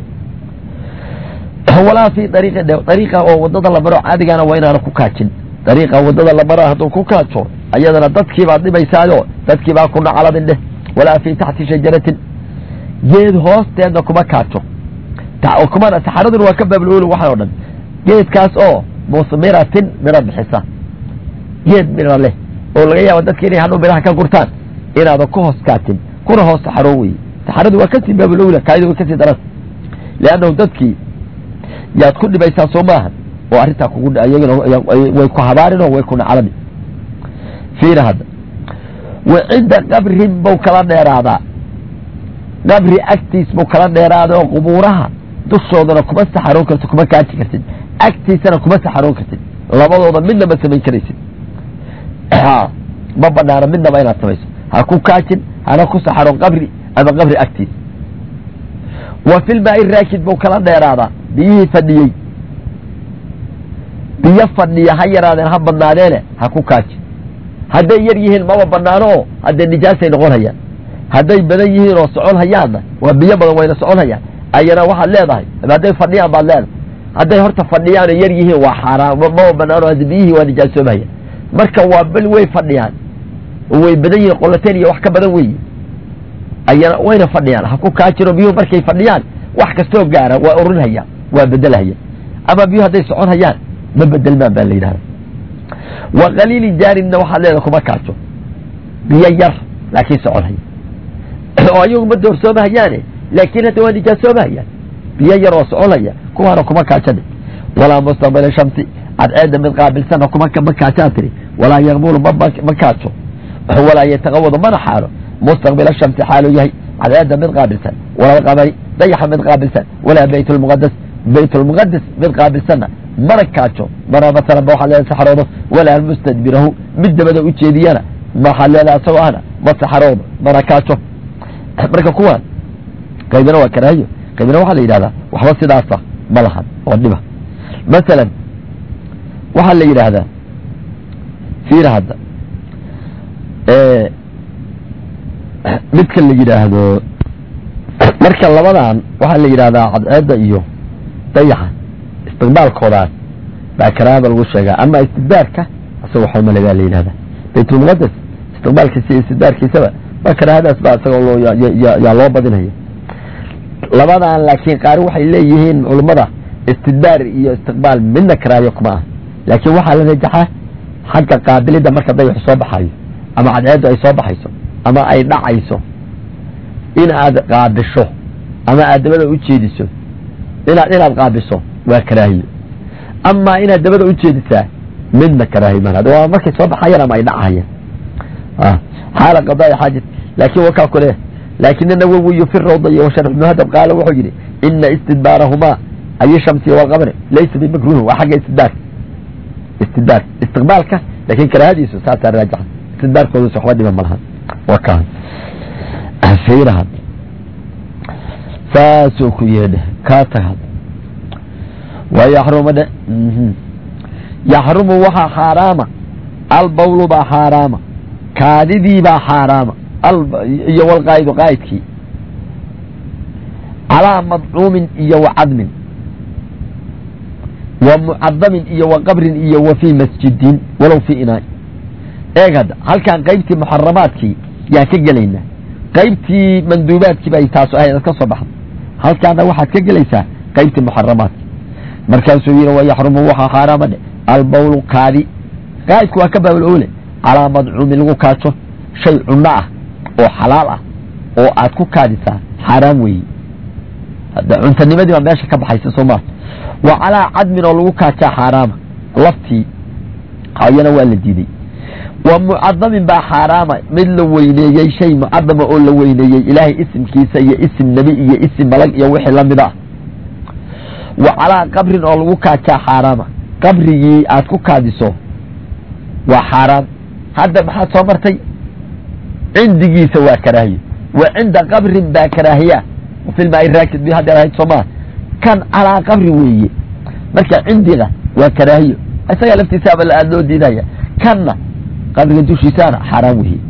walaa fii dariiqi dariiqa oo wadada la maro caadigana waa inaanu ku kaajin dariiqa wadada la maro hadduu ku kaajo ayadana dadkii baad dhibaysaayo dadkii baa ku nacaladin dheh walaa fii taxti shajaratin geed hoosteedna kuma kaajo kumana saxaraduna waa ka baablooli waxaan o dhan geedkaas oo musmiratin miro bixisa geed miro leh oo laga yaabo dadki inay hadhow miraha ka gurtaan inaadan ku hoos kaatin kuna hoos saxaro weye saxaradu waa kasii baablowla kaayadu way kasii daran leannahu dadkii yaad ku dhibaysaa soo maaha oo arrintaa kugu way ku habaarin oo way ku naclani fiina hadda wa cinda qabrin bau kala dheeraadaa qabri agtiis buu kala dheeraaday oo qubuuraha dushoodana kuma saxaroon kartid kuma kaaji kartid agtiisana kuma saxaroon kartid labadooda midna ma samayn karaysid ma banaano midnaba inaad samayso ha ku kaajin hana ku saxaroon qabri ama qabri agtiis wa filmaai raakid buu kala dheeraadaa biyihii fadhiyey biyo fadhiya ha yaraadeen ha badnaadeene ha ku kaaji hadday yar yihiin maba banaano oo haddee nijaasay noqon hayaan hadday badan yihiin oo socon hayaanna waa biyo badan wayna socon hayaan ayana waxaad leedahay hadday fadhiyaan baad leedahay hadday horta fadhiyaan oo yar yihiin waa xaaraan maba banaano hadda biyihii waa nijaasoobahaya marka waa bel way fadhiyaan oo way badan yihiin qolateen iyo wax ka badan weeye ayana wayna fadhiyaan ha ku kaajiro biyuhu markay fadhiyaan wax kastoo gaara waa urinhayaan waa bedelhayaan ama biyuhu hadday socon hayaan ma bedelmaan baa la yidhahda wa qaliili jaarinna waxaad leedahay kuma kaajo biyo yar laakiin socon haya oo ayagu ma doorsoomahayaane laakiin hadda waa nijaasoomahayaan biyo yar oo soconaya kuwaana kuma kaajane walaa mustaqbila shamsi cadceedda mid qaabilsana kuma ma kaajaa tiri walaa yaqbulu ma kaajo walaa yataqawadu mana xaalo mustaqbila shamsi xaaluu yahay cadceedda mid qaabilsan walaa qamari dayaxa mid qaabilsan walaa bayt lmuqadas bayt lmuqadas mid qaabilsanna mana kaajo mana masalan ba waxaad leedahay saxaroodo walaa mustadbirahu mid dabada u jeediyana waxaad leedahay asagoo ahna ma saxaroodo mana kaajo marka kuwaan qaybina waa karaahiyo qaybina waxaa la yidhahdaa waxba sidaasa ma lahan oo dhiba masalan waxaa la yidhaahdaa fiira hadda midka la yidhaahdo marka labadan waxaa la yidhahdaa cadceedda iyo dayaxa istiqbaalkoodaas baa karaahada lagu sheegaa ama istidbaarka isagoo xomalagaa la yidhahdaa baytulmuqadas istiqbaalkiisa iyo istidbaarkiisaba waa karaahadaas baa isagoo loo yaa loo badinaya labadan laakiin qaari waxay leeyihiin culummada istidbaar iyo istiqbaal midna karaahiyo kuma ah laakiin waxaa la rajaxaa xagga qaabilidda marka dayaxu soo baxayo ama cadceeddu ay soo baxayso ama ay dhacayso in aad qaabisho ama aad dabada u jeediso inaad inaad qaabiso waa karaahiyo amaa inaad dabada u jeedisaa midna karaahiyo ma waa markay soo baxayaan ama ay dhacayaan xaala qadaai xaajat laakiin wakaa kule laakin nawowiyu fi rawda iyo washarx muhadab qaala wuxuu yidhi ina istidbaarahumaa ay shamsi walqamri laysa bimakruhin waa xagga istidbaarka istidbaar istiqbaalka laakiin karaahadiisu saasaa raajixa istidbaarkoodas waxba dhiba malaha wakaan fiirahad saasoo ku yeedhe kaa tagad waa yaxrumu dhe yaxrumu waxaa xaaraama albawlu baa xaaraama kaadidii baa xaaraama iyo walqaa'idu qaa'idkii calaa madcuumin iyo wa cadmin wa mucadamin iyo wa qabrin iyo wa fii masjidin walow fii inaay eeg hadda halkaan qaybtii muxaramaadkii yaan ka gelaynaa qaybtii manduubaadkii bay taasu ahayd ad ka soo baxda halkaana waxaad ka gelaysaa qaybtii muxaramaadki markaasuu yidhi wa yaxrumu waxaa xaaraama dhe albawlu kaadi qaa'idku waa ka baabul oole calaa madcuumin lagu kaajo shay cunno ah oo xalaal ah oo aad ku kaadisaa xaaraam weeye hadda cuntanimadii baa meesha ka baxaysa soo maa wa calaa cadmin oo lagu kaajaa xaaraama laftii ayana waa la diiday wa mucadamin baa xaaraama mid la weyneeyey shay mucadama oo la weyneeyey ilaahay isimkiisa iyo isim nebi iyo isim malag iyo wixii lamid ah wa calaa qabrin oo lagu kaajaa xaaraama qabrigii aad ku kaadiso waa xaaraam hadda maxaad soo martay cindigiisa waa karaahiyo wa cinda qabrin baa karaahiya filmaai raakid bi haddeer ahayd soomaa kan calaa qabri weeye marka cindiga waa karaahiyo isagaa laftiisaaba aada loo diidaya kanna qabriga dushiisaana xaaraam weeye